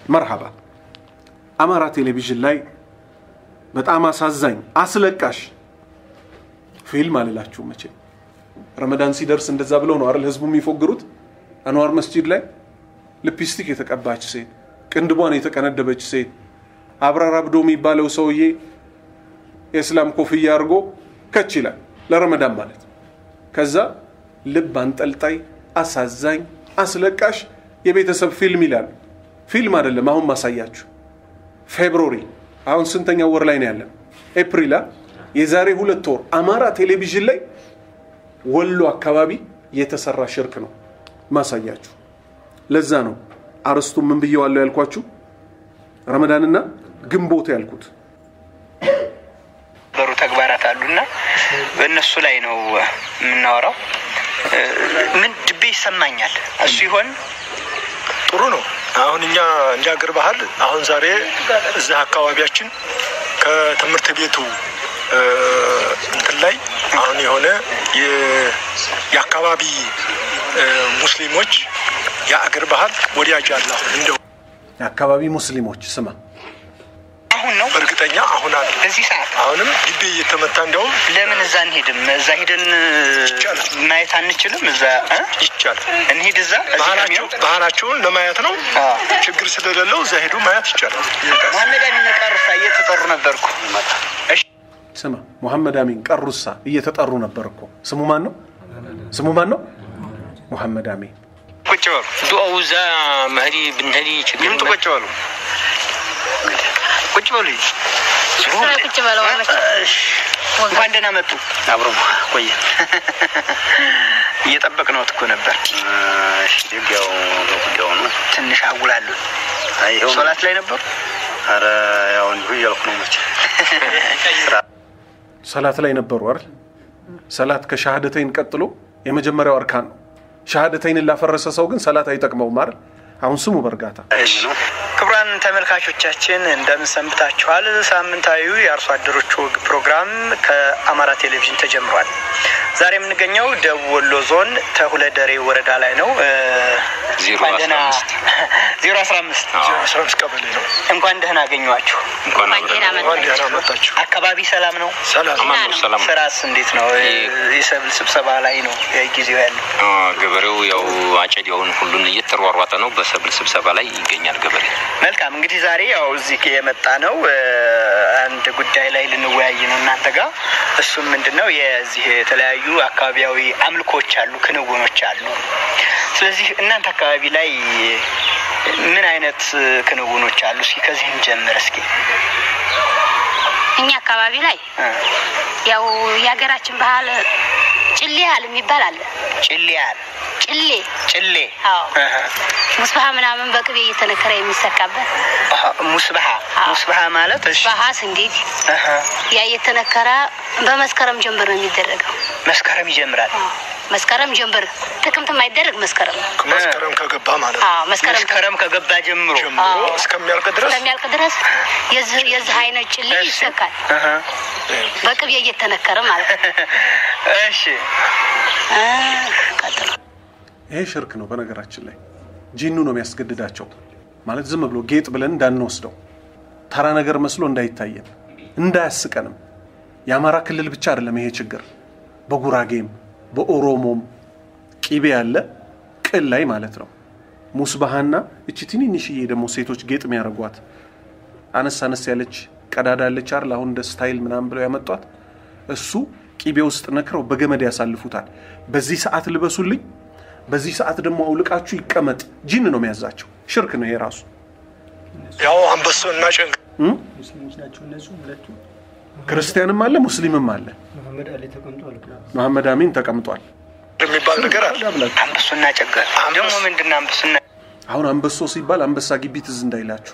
መርሃባ አማራ ቴሌቪዥን ላይ በጣም አሳዛኝ አስለቃሽ ፊልም አልላችሁ መቼ ረመዳን ሲደርስ እንደዛ ብለው ነው አይደል ህዝቡ የሚፎግሩት አንዋር መስጂድ ላይ ልፕስቲክ የተቀባች ሴት ቅንድቧን የተቀነደበች ሴት አብራር አብዶ የሚባለው ሰውዬ የእስላም ኮፍያ አድርጎ ከች ይላል ለረመዳን ማለት ከዛ ልብ አንጠልጣይ አሳዛኝ አስለቃሽ የቤተሰብ ፊልም ይላል ፊልም አይደለም አሁን ማሳያችሁ ፌብሩሪ አሁን ስንተኛ ወር ላይ ነው ያለን ኤፕሪላ የዛሬ ሁለት ወር አማራ ቴሌቪዥን ላይ ወሎ አካባቢ የተሰራ ሽርክ ነው ማሳያችሁ ለዛ ነው አርስቱ ምን ብየዋለሁ ያልኳችሁ ረመዳንና ግንቦት ያልኩት በሩ ተግባራት አሉና በእነሱ ላይ ነው የምናወራው። ምን ድቤ ይሰማኛል። እሱ ይሆን ጥሩ ነው። አሁን እኛ እንደ ሀገር ባህል አሁን ዛሬ እዚህ አካባቢያችን ከትምህርት ቤቱ እንትን ላይ አሁን የሆነ የአካባቢ ሙስሊሞች የአገር ባህል ወዲያጅ አለ። አሁን እንደው የአካባቢ ሙስሊሞች ስማ አሁን ነው እርግጠኛ አሁን አለ። በዚህ ሰዓት አሁንም ግቢ እየተመታ እንደውም ለምን እዛ እንሄድም? እዛ ሂደን ይቻላል። ማየት አንችልም? እዛ እ? ይቻላል። እንሂድ እዛ እዚህ ባህላቸው ከሚሆን ባህላቸውን ለማየት ነው። አዎ። ችግር ስለሌለው እዛ ሄዱ ማየት ይቻላል። መሐመድ አሚን ቀርሳ እየተጠሩ ነበርኩ። እሺ ስማ ሙሐመድ አሚን ቀሩሳ እየተጠሩ ነበር እኮ ስሙ ማን ነው ስሙ ማን ነው ሙሐመድ አሚን ቁጭ በሉ ዱአው እዛ መህዲ ብንሄዲ ችግር ይምጡ። ቁጭ በሉ ቁጭ በሉ ቁጭ በለው እሺ። እንኳን ደህና መጡ። አብሮ ቆየ እየጠበቅነው እኮ ነበር። ያው በጉዳዩ ነው። ትንሽ አጉላሉ። ይኸው ሶላት ላይ ነበሩ። ኧረ ያው እንዲሁ እያልኩ ነው መቼ ሰላት ላይ ነበሩ አይደል ሰላት ከሻሃደተይን ቀጥሎ የመጀመሪያው አርካን ነው ሻሃደተይንን ላፈረሰ ሰው ግን ሰላት አይጠቅመውም አይደል አሁን ስሙ በእርጋታ ክቡራን ተመልካቾቻችን እንደምን ሰንብታችኋል? ሳምንታዊው የአርሶ አደሮች ወግ ፕሮግራም ከአማራ ቴሌቪዥን ተጀምሯል። ዛሬ የምንገኘው ደቡብ ወሎ ዞን ተሁለደሬ ወረዳ ላይ ነው። እ፣ ዜሮ እንኳን አስራ ደህና አምስት ዜሮ አስራ አምስት አስራ አምስት ቀበሌ ነው። እንኳን ደህና አገኘኋችሁ። እንኳን እንኳን ደህና አብረን እንኳን ደህና መጣችሁ። አካባቢ ሰላም ነው? ሰላም አማን ነው። ሰላም ነው። ስራስ እንዴት ነው? እ፣ የሰብል ስብሰባ ላይ ነው ጊዜው ያለው። አ፣ ገበሬው ያው አጨዳውን ሁሉን እየተሯሯጠ ነው። በሰብል ስብሰባ ላይ ይገኛል ገበሬ። መልካም እንግዲህ ዛሬ ያው እዚህ የመጣ ነው እ፣ አንድ ጉዳይ ላይ ልንወያይ ነው እናንተ ጋር። እሱም ምንድን ነው የዚህ የተለያዩ አካባቢያዊ አምልኮች አሉ፣ ክንውኖች አሉ። ስለዚህ እናንተ አካባቢ ላይ ምን አይነት ክንውኖች አሉ? እስኪ ከዚህ እንጀምር እስኪ። እኛ አካባቢ ላይ እ፣ ያው የሀገራችን ባህል ጭሌ ያህል የሚባል አለ። ጭሌ ያህል ጭሌ ጭሌ አዎ እህ፣ ሙስባሃ ምናምን በቅቤ እየተነከረ የሚሰካበት አሃ፣ ሙስባሃ አዎ። ሙስባሃ ማለት እሺ፣ ባሃ ስንዴት እህ፣ ያ እየተነከረ በመስከረም ጀንበር ነው የሚደረገው። መስከረም ይጀምራል። አዎ መስከረም ጀንበር ጥቅምት የማይደረግ መስከረም ነው። መስከረም ከገባ ማለት ነው አዎ መስከረም መስከረም ከገባ ጀምሮ ጀምሮ አዎ። እስከሚያልቅ ድረስ እስከሚያልቅ ድረስ የዚህ የዚህ አይነት ጭሌ እሺ። ይሰካል እህ፣ በቅቤ እየተነከረ ማለት ነው። እሺ እ፣ ቀጥሎ ይሄ ሽርክ ነው በነገራችን ላይ ጂኑ ነው የሚያስገድዳቸው ማለት ዝም ብሎ ጌጥ ብለን እንዳንወስደው ተራ ነገር መስሎ እንዳይታየን እንዳያስቀንም የአማራ ክልል ብቻ አይደለም ይሄ ችግር በጉራጌም በኦሮሞም ቂቤ ያለ ቅል ላይ ማለት ነው ሙስባሃና እቺ ትንንሽዬ ደግሞ ሴቶች ጌጥ የሚያደርጓት አነስ አነስ ያለች ቀዳዳ ያለች አይደል አሁን እንደ ስታይል ምናምን ብለው ያመጧት እሱ ቂቤ ውስጥ ነክረው በገመድ ያሳልፉታል በዚህ ሰዓት ልበሱልኝ በዚህ ሰዓት ደግሞ አውልቃችሁ ይቀመጥ ጂን ነው የሚያዛቸው ሽርክ ነው ይሄ ራሱ ያው አንበሶ እና ጨንቅ ሙስሊሞች ናቸው እነሱ ሁለቱ። ክርስቲያንም አለ ሙስሊምም አለ መሐመድ አሊ ተቀምጧል። መሐመድ አሚን ተቀምጧል የሚባል ነገር አለ። አንበሱና ጨገር ደግሞ ምንድን ነው አንበሱና አሁን አንበሶ ሲባል አንበሳ ግቢ ትዝ እንዳይላችሁ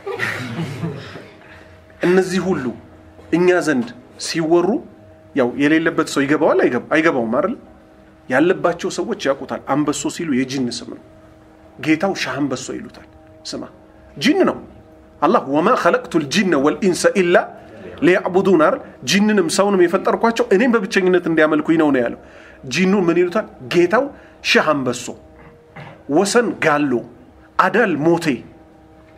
እነዚህ ሁሉ እኛ ዘንድ ሲወሩ ያው የሌለበት ሰው ይገባዋል አይገባ- አይገባውም አይደል ያለባቸው ሰዎች ያውቁታል አንበሶ ሲሉ የጂን ስም ነው ጌታው ሻህ አንበሶ ይሉታል ስማ ጂን ነው አላህ ወማ ኸለቅቱ ልጂነ ወልኢንሰ ኢላ ሊያዕቡዱን አይደል ጂንንም ሰውንም የፈጠርኳቸው እኔም በብቸኝነት እንዲያመልኩኝ ነው ነው ያለው ጂኑ ምን ይሉታል ጌታው ሻህ አንበሶ ወሰን ጋሎ አዳል ሞቴ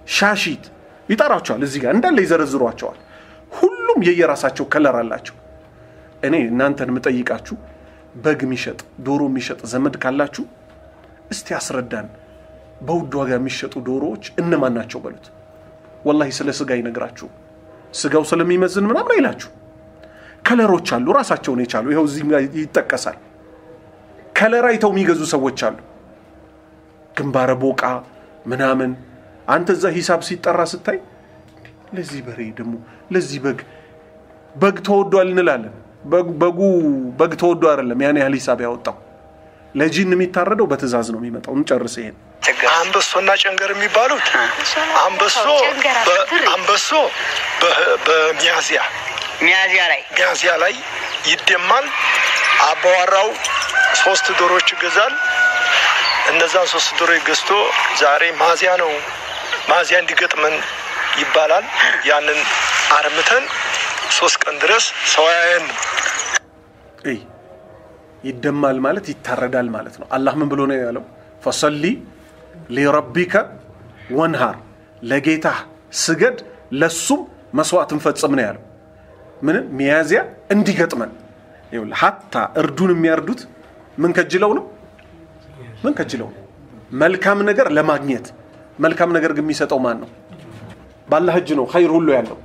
ሻሺት ይጠራቸዋል። እዚህ ጋር እንዳለ ይዘረዝሯቸዋል። ሁሉም የየራሳቸው ከለር አላቸው። እኔ እናንተን የምጠይቃችሁ በግ የሚሸጥ ዶሮ የሚሸጥ ዘመድ ካላችሁ እስቲ አስረዳን። በውድ ዋጋ የሚሸጡ ዶሮዎች እነማን ናቸው በሉት። ወላሂ ስለ ስጋ ይነግራችሁ። ስጋው ስለሚመዝን ምናምን አይላችሁ። ከለሮች አሉ ራሳቸውን የቻሉ ይኸው እዚህ ጋር ይጠቀሳል። ከለር አይተው የሚገዙ ሰዎች አሉ። ግንባረ ቦቃ ምናምን አንተ እዛ ሂሳብ ሲጠራ ስታይ ለዚህ በሬ ደግሞ ለዚህ በግ በግ ተወዷል እንላለን። በግ- በጉ በግ ተወዶ አይደለም ያን ያህል ሂሳብ ያወጣው። ለጂን የሚታረደው በትእዛዝ ነው የሚመጣው። እንጨርስ ይሄን ችግር አንበሶና ጨንገር የሚባሉት አንበሶ ጨንገር በ- ብር አንበሶ በ- በሚያዝያ ሚያዝያ ላይ ሚያዝያ ላይ ይደማል። አባዋራው ሶስት ዶሮች ይገዛል። እነዛን ሶስት ዶሮ ገዝቶ ዛሬ ማዚያ ነው ማዚያ እንዲገጥመን ይባላል። ያንን አርምተን ሶስት ቀን ድረስ ሰው አያየንም። እይ ይደማል ማለት ይታረዳል ማለት ነው። አላህ ምን ብሎ ነው ያለው? ፈሰሊ ሊረቢከ ወንሃር፣ ለጌታህ ስገድ ለሱም መስዋዕትን ፈጽም ነው ያለው። ምን ሚያዝያ እንዲገጥመን ይኸውልህ፣ ሀታ እርዱን የሚያርዱት ምን ከጅለው ነው? ምን ከጅለው ነው? መልካም ነገር ለማግኘት መልካም ነገር ግን የሚሰጠው ማን ነው? ባላህ እጅ ነው ኸይር ሁሉ ያለው።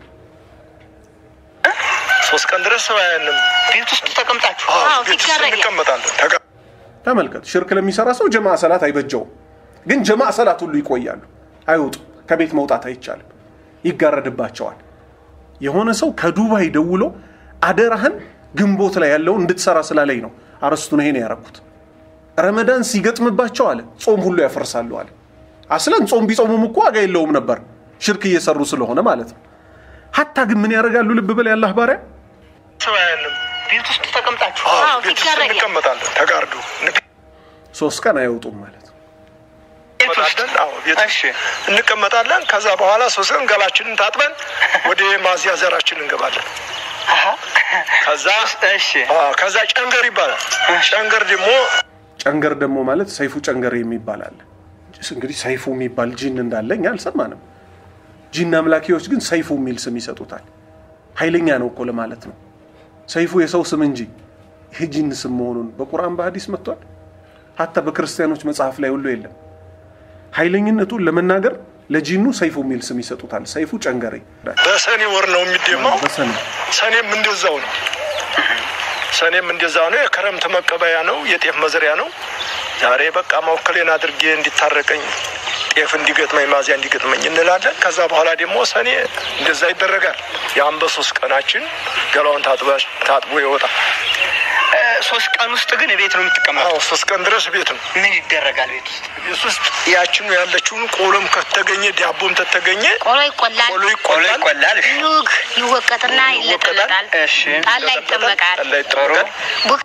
ሶስት ቀን ድረስ ሰው አያየንም። ቤት ውስጥ ተቀምጣችሁ አዎ፣ አዎ፣ ቤት ውስጥ ሲጋረድ እንቀመጣለን። ተጋ- ተመልከት፣ ሽርክ ለሚሰራ ሰው ጀማዓ ሰላት አይበጀውም። ግን ጀማዓ ሰላት ሁሉ ይቆያሉ፣ አይወጡም። ከቤት መውጣት አይቻልም፣ ይጋረድባቸዋል። የሆነ ሰው ከዱባይ ደውሎ አደራህን ግንቦት ላይ ያለውን እንድትሰራ ስላለኝ ነው አረስቱን ይሄን ያረኩት። ረመዳን ሲገጥምባቸው አለ ጾም ሁሉ ያፈርሳሉ አለ። አስለን ጾም ቢጾሙም እኮ ዋጋ የለውም ነበር ሽርክ እየሰሩ ስለሆነ ማለት ነው። ሀታ ግን ምን ያደርጋሉ? ልብ በል ያላህ ባሪያ ሰው አያየንም። ቤት ውስጥ ተቀምጣችሁ አዎ፣ አዎ፣ ቤት ውስጥ ሲጋረድ እንቀመጣለን። ተጋርዶ ሶስት ቀን አይወጡም ማለት ነው። ቤት ውስጥ እንቀመጣለን። አዎ፣ ቤት እሺ እንቀመጣለን። ከዛ በኋላ ሶስት ቀን ገላችንን ታጥበን ወደ ማዚያ ዘራችን እንገባለን። አሀ። ከዛ እሺ አዎ፣ ከዛ ጨንገር ይባላል። ጨንገር ደግሞ ጨንገር ደግሞ ማለት ሰይፉ ጨንገር የሚባል አለ። እንግዲህ ሰይፉ የሚባል ጂን እንዳለ እኛ አልሰማንም። ጂን አምላኪዎች ግን ሰይፉ የሚል ስም ይሰጡታል። ኃይለኛ ነው እኮ ለማለት ነው። ሰይፉ የሰው ስም እንጂ ይህ ጂን ስም መሆኑን በቁርአን በሐዲስ መጥቷል። ሀታ በክርስቲያኖች መጽሐፍ ላይ ሁሉ የለም። ኃይለኝነቱን ለመናገር ለጂኑ ሰይፉ የሚል ስም ይሰጡታል። ሰይፉ ጨንገሬ በሰኔ ወር ነው የሚደማው። በሰነ ሰኔም እንደዛው ነው። ሰኔም እንደዛው ነው። የክረምት መቀበያ ነው። የጤፍ መዝሪያ ነው። ዛሬ በቃ መወከሌን አድርጌ እንዲታረቀኝ ጤፍ እንዲገጥመኝ ማዚያ እንዲገጥመኝ እንላለን። ከዛ በኋላ ደግሞ ሰኔ እንደዛ ይደረጋል። ያን በሶስት ቀናችን ገላውን ታጥባ- ታጥቦ ይወጣል። እ፣ ሶስት ቀን ውስጥ ግን ቤት ነው የምትቀመጠው አዎ ሶስት ቀን ድረስ ቤት ነው። ምን ይደረጋል ቤት ውስጥ ቤት ውስጥ ያችኑ ያለችውን ቆሎም ከተገኘ ዳቦም ከተገኘ ቆሎ ይቆላል፣ ቆሎ ቆሎ ይቆላል። ይቆላል እሺ ኑግ ይወቀጥና ይለጠለጣል፣ እሺ ጠላ ይጠመቃል። ጠላ ይጠመቃል። ቡክ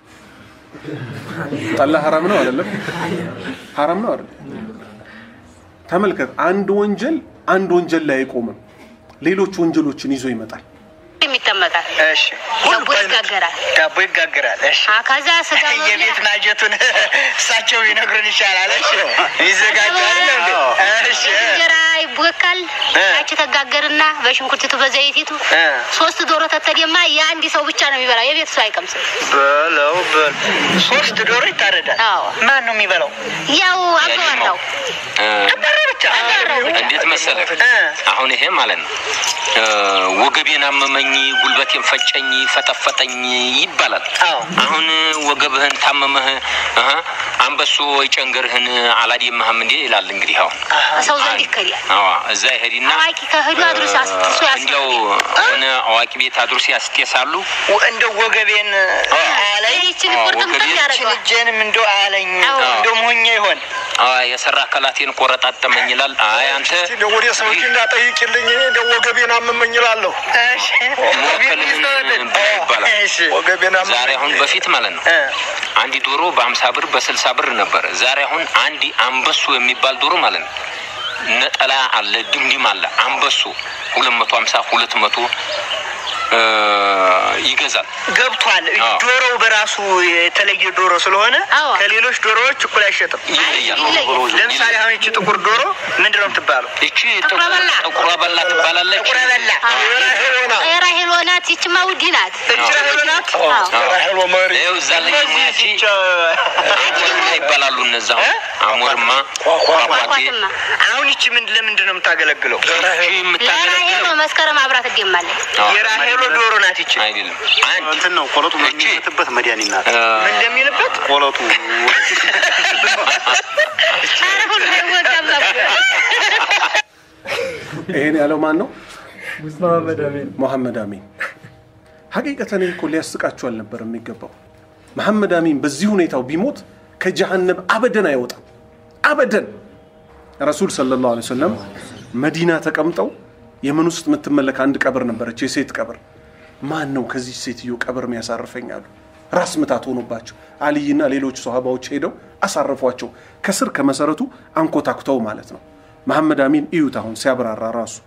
ጠላ ሐራም ነው አይደለም? ሐራም ነው አይደለም? ተመልከት፣ አንድ ወንጀል አንድ ወንጀል ላይ አይቆምም። ሌሎች ወንጀሎችን ይዞ ይመጣል። ይጠመቃል፣ እሺ ዳቦ ይጋገራል። ዳቦ ይጋገራል እሺ አ ከዛ ስጋ የቤት ማጀቱን እሳቸው ይነግሩን ይሻላል እሺ ይዘጋጃል እንዴ እሺ እንጀራ ይቦካል። እ። ያቺ ተጋገርና በሽንኩርቲቱ በዘይቲቱ እ። ሶስት ዶሮ ተተደማ የአንድ ሰው ብቻ ነው የሚበላው። የቤት ሰው አይቀምስም። በለው በል ሶስት ዶሮ ይታረዳል አዎ። ማን ነው የሚበላው ያው አባወራው እ፣ አባራ ብቻ አባወራው ብቻ። እንዴት መሰለህ እ። አሁን ይሄ ማለት ነው እ፣ ወገቤን አመመኝ፣ ጉልበቴን ፈጨኝ፣ ፈጠፈጠኝ ይባላል። አዎ። አሁን ወገብህን ታመመህ እህ፣ አንበሶ ወይ ጨንገርህን አላደመህም እንዴ ይላል። እንግዲህ አሁን ሰው ዘንድ ይከዳል። አዎ እዛ ይሄድና አዋቂ ከህዱ አድርሶ አስጥሶ እንዲያው ያስገባል። ሆነ አዋቂ ቤት አድርሶ ያስጤሳሉ። እንደ ወገቤን አያለኝ ይህችን አዎ፣ ቁርጥምጥም ወገቤን ያደርገዋል። እጄንም እንደ አያለኝ አዎ። እንደ ሞኛ ይሆን አዎ የሰራ አካላቴን ቆረጣጠመኝ ይላል። አይ አንተ እስቲ እንደው ወደ ሰዎች እንዳጠይቅልኝ እኔ እንደው ወገቤን አመመኝ እላለሁ። እሺ ወከልህን ብላ ይባላል። እሺ ወገቤን አመመኝ ዛሬ አሁን በፊት ማለት ነው እ። አንድ ዶሮ በአምሳ ብር በስልሳ ብር ነበር። ዛሬ አሁን አንድ አንበሶ የሚባል ዶሮ ማለት ነው ነጠላ አለ፣ ድምድም አለ። አንበሶ ሁለት መቶ ሀምሳ ሁለት መቶ እ፣ ይገዛል። ገብቷል። አዎ። ዶሮው በራሱ የተለየ ዶሮ ስለሆነ አዎ። ከሌሎች ዶሮዎች እኩል አይሸጥም። ይለያል። ይለያል። ለምሳሌ አሁን ይቺ ጥቁር ዶሮ ምንድን ነው የምትባለው? ይቺ ጥቁረ በላ። ጥቁረ በላ ትባላለች። ጥቁር በላ ራሄል ናት። ይችማ ውዲ ናት። እች ራሄል ናት። ራሄሎ መሪ ይኸው እዛ ላይ ደግሞ ያቺ እነዚህ አሞርማ ይባላሉ እነዛ አሞርማ ኳኳ ኳኳቴ ኳኳትማ አሁን ይቺ ምን ለምንድን ነው የምታገለግለው? ይቺ ለራሄል የምታገለግለው መስከረም አብራት ትገማለች። አዎ፣ የራሄሎ ዶሮ ናት ይቺ። አይደለም አንድ እንትን ነው ቆለጡ እቺ የሚመትበት መድኃኒት ናት። እ፣ ምን እንደሚልበት ቆለጡ ኧረ ሁሉ አይወጣም ነበር። ይሄን ያለው ማን ነው? ሙስጠፋ መዳሜን መሐመድ አሚን ሀቂቀተን እኮ ሊያስቃችሁ አልነበር የሚገባው። መሐመድ አሚን በዚህ ሁኔታው ቢሞት ከጀሃነም አበደን አይወጣም። አበደን ረሱል ሰለላሁ ዐለይሂ ወሰለም መዲና ተቀምጠው የመን ውስጥ የምትመለክ አንድ ቀብር ነበረች፣ የሴት ቀብር። ማን ነው ከዚህ ሴትዮ ቀብር የሚያሳርፈኝ አሉ። ራስ ምታት ሆኖባቸው አልይና ሌሎች ሰሃባዎች ሄደው አሳረፏቸው። ከስር ከመሰረቱ አንኮታኩተው ማለት ነው። መሐመድ አሚን እዩት አሁን ሲያብራራ ራሱ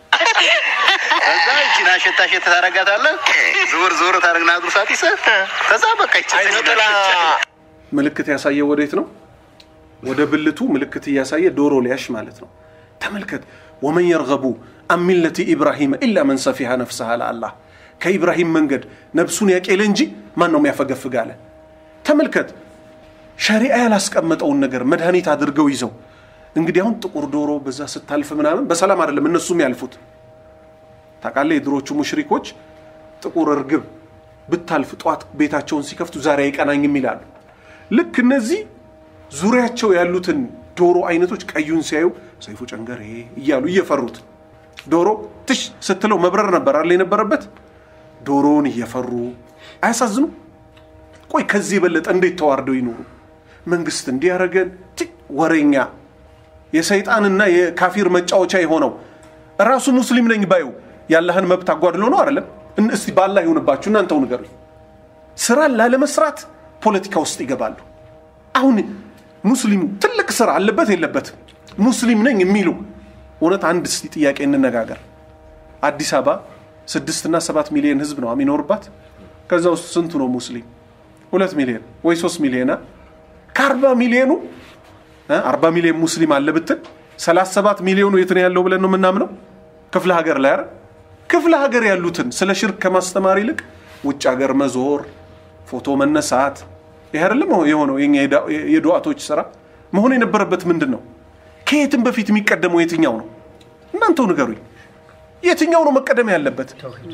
ከዛ ይቺን አሸታ አሸት ታረጋታለህ። ዞር ዞር ታረግና አድርሳት ይሰ ከዛ በቃ ይቺ አይነ ጥላ ምልክት ያሳየ ወዴት ነው? ወደ ብልቱ ምልክት እያሳየ ዶሮ ሊያሽ ማለት ነው። ተመልከት። ወመን የርገቡ አን ሚለቲ ኢብራሂም ኢላ መን ሰፊሃ ነፍሰሃ ለአላህ ከኢብራሂም መንገድ ነብሱን ያቄለ እንጂ ማን ነው የሚያፈገፍግ አለ። ተመልከት። ሸሪዓ ያላስቀመጠውን ነገር መድኃኒት አድርገው ይዘው እንግዲህ አሁን ጥቁር ዶሮ በዛ ስታልፍ ምናምን በሰላም አይደለም እነሱም ያልፉት። ታውቃለህ የድሮቹ ሙሽሪኮች ጥቁር እርግብ ብታልፍ ጠዋት ቤታቸውን ሲከፍቱ ዛሬ አይቀናኝም ይላሉ። ልክ እነዚህ ዙሪያቸው ያሉትን ዶሮ አይነቶች ቀዩን ሲያዩ ሰይፉ ጨንገሬ እያሉ እየፈሩት ዶሮ ትሽ ስትለው መብረር ነበር አለ የነበረበት። ዶሮውን እየፈሩ አያሳዝኑ? ቆይ ከዚህ የበለጠ እንዴት ተዋርደው ይኖሩ? መንግስት እንዲያረገን ወሬኛ የሰይጣንና የካፊር መጫወቻ የሆነው ራሱ ሙስሊም ነኝ ባዩ ያላህን መብት አጓድሎ ነው አይደለም? እን- እስቲ ባላህ ይሁንባችሁ እናንተው ንገሩኝ። ስራ ላለመስራት ፖለቲካ ውስጥ ይገባሉ። አሁን ሙስሊሙ ትልቅ ስራ አለበት የለበትም? ሙስሊም ነኝ የሚሉ እውነት አንድ እስቲ ጥያቄ እንነጋገር። አዲስ አበባ ስድስትና ሰባት ሚሊዮን ህዝብ ነው የሚኖርባት። ከዛ ውስጥ ስንቱ ነው ሙስሊም? ሁለት ሚሊዮን ወይ ሶስት ሚሊዮን ከአርባ ሚሊዮኑ እ አርባ ሚሊዮን ሙስሊም አለ ብትል ሰላሳ ሰባት ሚሊዮኑ የት ነው ያለው ብለን ነው የምናምነው? ክፍለ ሀገር ላይ አይደል? ክፍለ ሀገር ያሉትን ስለ ሽርክ ከማስተማር ይልቅ ውጭ ሀገር መዞር፣ ፎቶ መነሳት ይህ አይደለም የሆነው የኛ የዳ- የዱዓቶች ስራ መሆን የነበረበት ምንድን ነው? ከየትም በፊት የሚቀደመው የትኛው ነው? እናንተው ንገሩኝ። የትኛው ነው መቀደም ያለበት?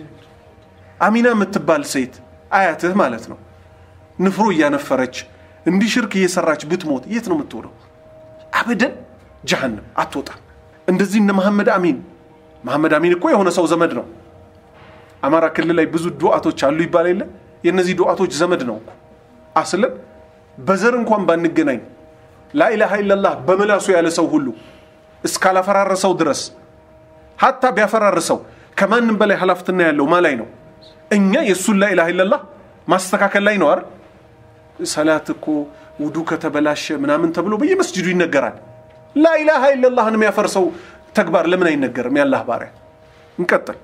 አሚና የምትባል ሴት አያትህ ማለት ነው ንፍሮ እያነፈረች እንዲህ ሽርክ እየሰራች ብትሞት የት ነው የምትሆነው? አበደን ጀሃንም አትወጣም። እንደዚህ እነ መሐመድ አሚን መሐመድ አሚን እኮ የሆነ ሰው ዘመድ ነው። አማራ ክልል ላይ ብዙ ዱዓቶች አሉ ይባል የለ የእነዚህ ዱዓቶች ዘመድ ነው እኮ አስለን በዘር እንኳን ባንገናኝ ላኢላሃ ኢለላህ በምላሱ ያለ ሰው ሁሉ እስካላፈራረሰው ድረስ ሀታ ቢያፈራርሰው ከማንም በላይ ሀላፍትና ያለው ማ ላይ ነው? እኛ የእሱን ላኢላሃ ኢለላህ ማስተካከል ላይ ነው አይደል? ሰላት እኮ ውዱ ከተበላሸ ምናምን ተብሎ በየመስጅዱ ይነገራል። ላኢላሃ ኢለላህን የሚያፈርሰው ተግባር ለምን አይነገርም? ያላህ ባሪያ እንቀጥል።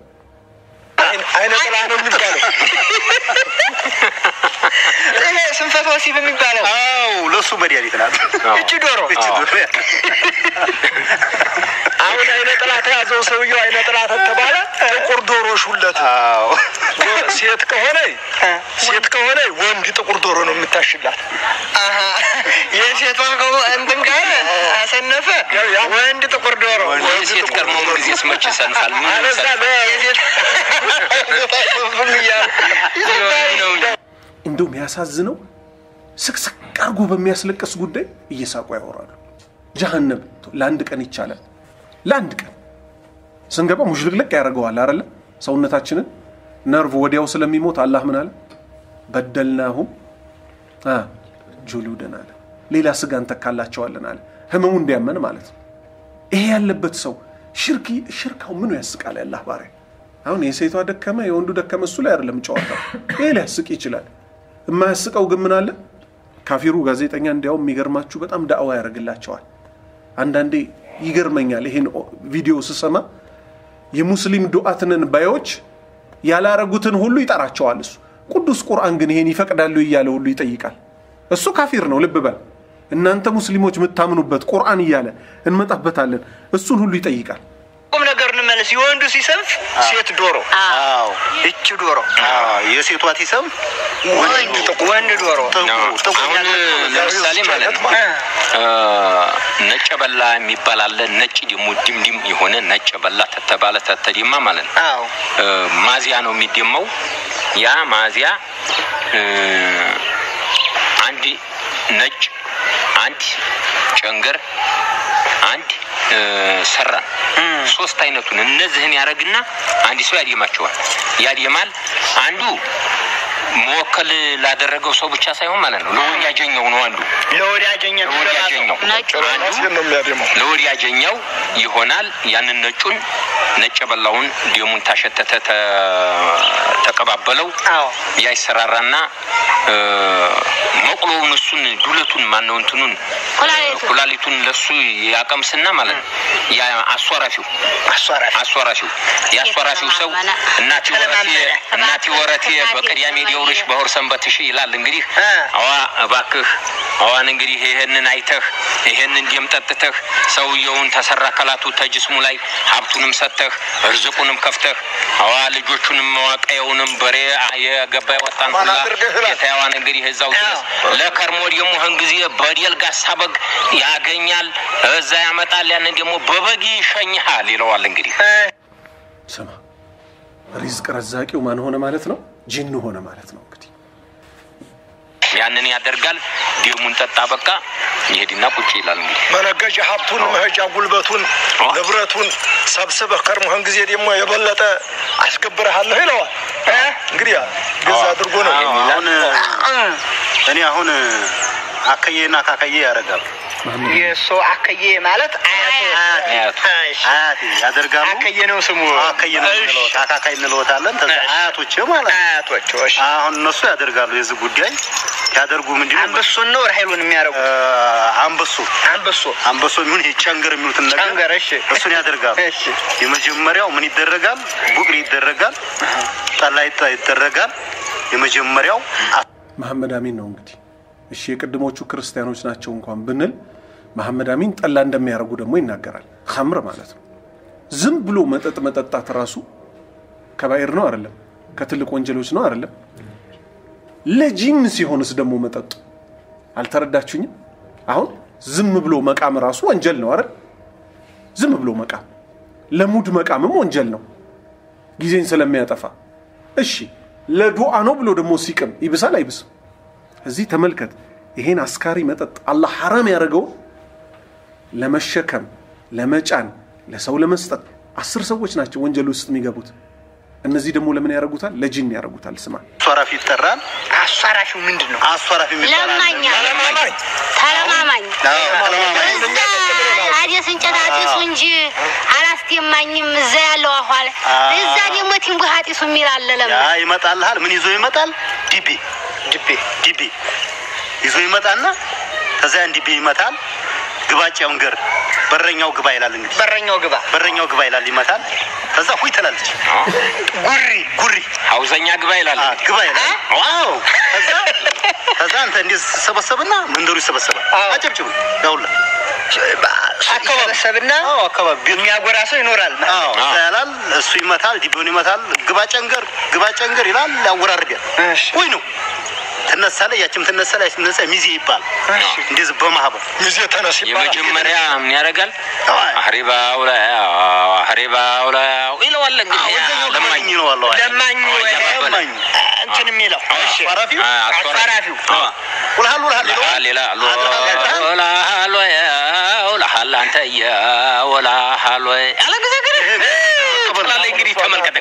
አይነ ጥላ ነው የሚባለው። ይሄ ስንፈተ ወሲብ የሚባለው አው ለሱ መድኃኒት ናት። እቺ ዶሮ እቺ ዶሮ አሁን አይነ ጥላ ተያዘው ሰውየው አይነ ጥላ ተተባለ ጥቁር ዶሮ ሹለት። አዎ ሴት ከሆነ ሴት ከሆነ ወንድ ጥቁር ዶሮ ነው የምታሽላት። አሀ፣ የሴቷ ከሆ እንትን ካለ አሰነፈ ወንድ ጥቁር ዶሮ የሴት ቀድሞ ምን ጊዜ ስመች ይሰንፋል። ምን አለዛ ሁሉ እያሉ ነው እንጂ እንደውም ያሳዝነው ስቅስቅ አርጎ በሚያስለቅስ ጉዳይ እየሳቁ ያወራሉ። ጀሃነም ለአንድ ቀን ይቻላል። ለአንድ ቀን ስንገባ ሙሽልቅልቅ ያደርገዋል አይደለ? ሰውነታችንን ነርቭ ወዲያው ስለሚሞት አላህ ምን አለ? በደልናሁም አ ጁሉደን አለ። ሌላ ስጋ እንተካላቸዋለን አለ። ህመሙ እንዲያመን ማለት ነው። ይሄ ያለበት ሰው ሽርክ ሽርካው ምኑ ያስቃል? ያላህ ባሪያ አሁን የሴቷ ደከመ የወንዱ ደከመ እሱ ላይ አይደለም ጨዋታው። ይሄ ሊያስቅ ይችላል። የማያስቀው ግን ምን አለ? ካፊሩ ጋዜጠኛ እንዲያውም የሚገርማችሁ በጣም ዳዕዋ ያደርግላቸዋል። አንዳንዴ ይገርመኛል ይሄን ኦ- ቪዲዮ ስሰማ የሙስሊም ዱዓትንን ባዮች ያላረጉትን ሁሉ ይጠራቸዋል እሱ ቅዱስ ቁርአን ግን ይሄን ይፈቅዳሉ እያለ ሁሉ ይጠይቃል እሱ ካፊር ነው ልብ በል እናንተ ሙስሊሞች የምታምኑበት ቁርአን እያለ እንመጣበታለን እሱን ሁሉ ይጠይቃል ቁም ነገር እንመለስ። የወንዱ ሲሰንፍ ሴት ዶሮ፣ አዎ እች ዶሮ፣ አዎ የሴቷ ቲሰም ወንድ ወንድ ዶሮ። አሁን ለምሳሌ ማለት ነው እ ነጭ በላ የሚባል አለ። ነጭ ደግሞ ድምድም የሆነ ነጭ በላ ተተባለ ተተደማ ማለት ነው። አዎ እ ማዚያ ነው የሚደማው። ያ ማዚያ እ አንድ ነጭ፣ አንድ ጨንገር፣ አንድ እ ሰራን ሶስት አይነቱን እነዚህን ያደረግና አንድ ሰው ያደማቸዋል። ያደማል አንዱ መወከል ላደረገው ሰው ብቻ ሳይሆን ማለት ነው ለወዳጀኛው ነው አንዱ ለወዳጀኛ ለወዳጀኛው ራሴን ነው የሚያደመው። ለወዳጀኛው ይሆናል። ያንን ነጩን ነጭ በላውን ደሙን ታሸተተ ተ- ተቀባበለው አዎ ያ ይሰራራና እ መቁሎውን እሱን ዱለቱን ማነው እንትኑን ኩላሊቱን። ኩላሊቱን ለሱ ያቀምስና ማለት ነው ያ አሷራፊው አሷራፊ አሷራፊው የአሷራፊው ሰው እናቲ ወረቴ እናቲ ወረቴ በቅዳሜ ሊውልሽ በሆር ሰንበትሽ ይላል። እንግዲህ እ። አዋ እባክህ አዋን እንግዲህ ይሄንን አይተህ ይሄንን ደም ጠጥተህ ሰውየውን ተሰራ ከላቱ ተጅስሙ ላይ ሀብቱንም ሰጥተህ እርዝቁንም ከፍተህ አዋ ልጆቹንም መዋቀየውንም በሬ የገባ የወጣን ማን ሁላ አድርገህ እላለሁ። ጌታዋን እንግዲህ እዛው ድረስ ለከርሞ ደግሞ ህን ጊዜ በዴል ጋሳ በግ ያገኛል እዛ ያመጣል። ያንን ደግሞ በበግ ይሸኝሃል ይለዋል እንግዲህ ስማ ሪዝቅ ረዛቂው ማን ሆነ ማለት ነው ጂን ሆነ ማለት ነው እንግዲህ ያንን ያደርጋል። ደሙን ጠጣ በቃ ይሄድና ቁጭ ይላል እንግዲህ መነገጃ ሀብቱን መሄጃ ጉልበቱን ንብረቱን ሰብስበህ ከርሞህን ጊዜ ደግሞ የበለጠ አስገብረሃለሁ ይለዋል። እንግዲህ ያ ገዛ አድርጎ ነው አሁን እኔ አሁን አከዬና ካከዬ ያደርጋሉ። የእሱ አከዬ ማለት አያቱ አያቱ። እሺ። አያቴ ያደርጋሉ። አከዬ ነው ስሙ። አከዬ ነው እሺ። የምንለወት አካካይ እንለወታለን። ከዛ እሺ። አያቶች ማለት ነው። አያቶች እሺ። አሁን እነሱ ያደርጋሉ። የዚህ ጉዳይ ያደርጉ ምንድነው አንበሱን ነው ራሄሉን የሚያደርጉ እ፣ አንበሶ አንበሶ አንበሶ የሚሆን ይሄ ቸንገር የሚሉትን ነገር ጨንገር እሺ እሱን ያደርጋሉ። እሺ የመጀመሪያው ምን ይደረጋል? ቡቅል ይደረጋል። ጠላ ይጠ- ይደረጋል። የመጀመሪያው መሐመድ አሚን ነው እንግዲህ እሺ የቅድሞቹ ክርስቲያኖች ናቸው እንኳን ብንል መሐመድ አሚን ጠላ እንደሚያደርጉ ደግሞ ይናገራል ኸምር ማለት ነው ዝም ብሎ መጠጥ መጠጣት ራሱ ከባይር ነው አይደለም ከትልቅ ወንጀሎች ነው አይደለም ለጂን ሲሆንስ ደግሞ መጠጡ አልተረዳችሁኝም አሁን ዝም ብሎ መቃም ራሱ ወንጀል ነው አይደል ዝም ብሎ መቃም ለሙድ መቃምም ወንጀል ነው ጊዜን ስለሚያጠፋ እሺ ለዱዓ ነው ብሎ ደግሞ ሲቅም ይብሳል አይብስም እዚህ ተመልከት ይሄን አስካሪ መጠጥ አላህ ሐራም ያደረገው ለመሸከም ለመጫን ለሰው ለመስጠት አስር ሰዎች ናቸው ወንጀል ውስጥ የሚገቡት እነዚህ ደግሞ ለምን ያደርጉታል ለጂን ያደርጉታል ስማ አሷራፊ ይጠራል። አሷራሹ ምንድን ነው? አሷራፊ የሚባል አለ። ለማኛ ለማማኝ ተለማማኝ አዎ፣ ተለማማኝ። እዛ አዲስ እንጨት አጢሱ እንጂ አላስደማኝም። እዛ ያለው አኋለ አዎ። እዛ ደግሞ ቲንጉ ሀጢሱ የሚል አለ። ያ ለማ ይመጣልሃል። ምን ይዞ ይመጣል? ዲቤ ድቤ ዲቤ ይዞ ይመጣና ከዛ ያን ዲቤ ይመታል። ግባጭ ወንገር በረኛው ግባ ይላል። እንግዲህ በረኛው ግባ በረኛው ግባ ይላል፣ ይመታል። ከዛ ሁይ ትላለች። ጉሪ ጉሪ ሀውዘኛ ግባ ይላል አ፣ ግባ ይላል። ዋው! ከዛ ከዛ አንተ እንዴት ሰበሰብና መንደሩ ይሰበሰባል። አዎ። አጨብጭቡ ያውላ ይሰበሰብና አዎ፣ አካባቢ የሚያጎራ ሰው ይኖራል። አዎ፣ እዛ ያላል። እሱ ይመታል፣ ዲቤውን ይመታል። ግባ ጨንገር፣ ግባ ጨንገር ይላል። ያወራርዳል። እሺ። ወይ ነው ትነሳለ፣ ያችም ትነሳለ፣ ያችም ትነሳ። ሚዜ ይባል እንደዚህ በማህበር ሚዜ ተነስ ይባላል። የመጀመሪያ ምን ያደርጋል? አይ። አህሪባው ላይ አህሪባው ላይ ይለዋል እንግዲህ ወደኛው ለማኝ ለማኝ ነው አለው። ለማኙ ወይ ለማኝ እንትን የሚለው እሺ። አስፈራፊው አ- አስፈራፊው ውልሃል ውልሃል ይለዋል። ሌላ አድርሃል። ወላሃሎ ወላሃል አንተ ወላሃሎ ያለ ጊዜ ግን ትላለች። እንግዲህ ተመልከት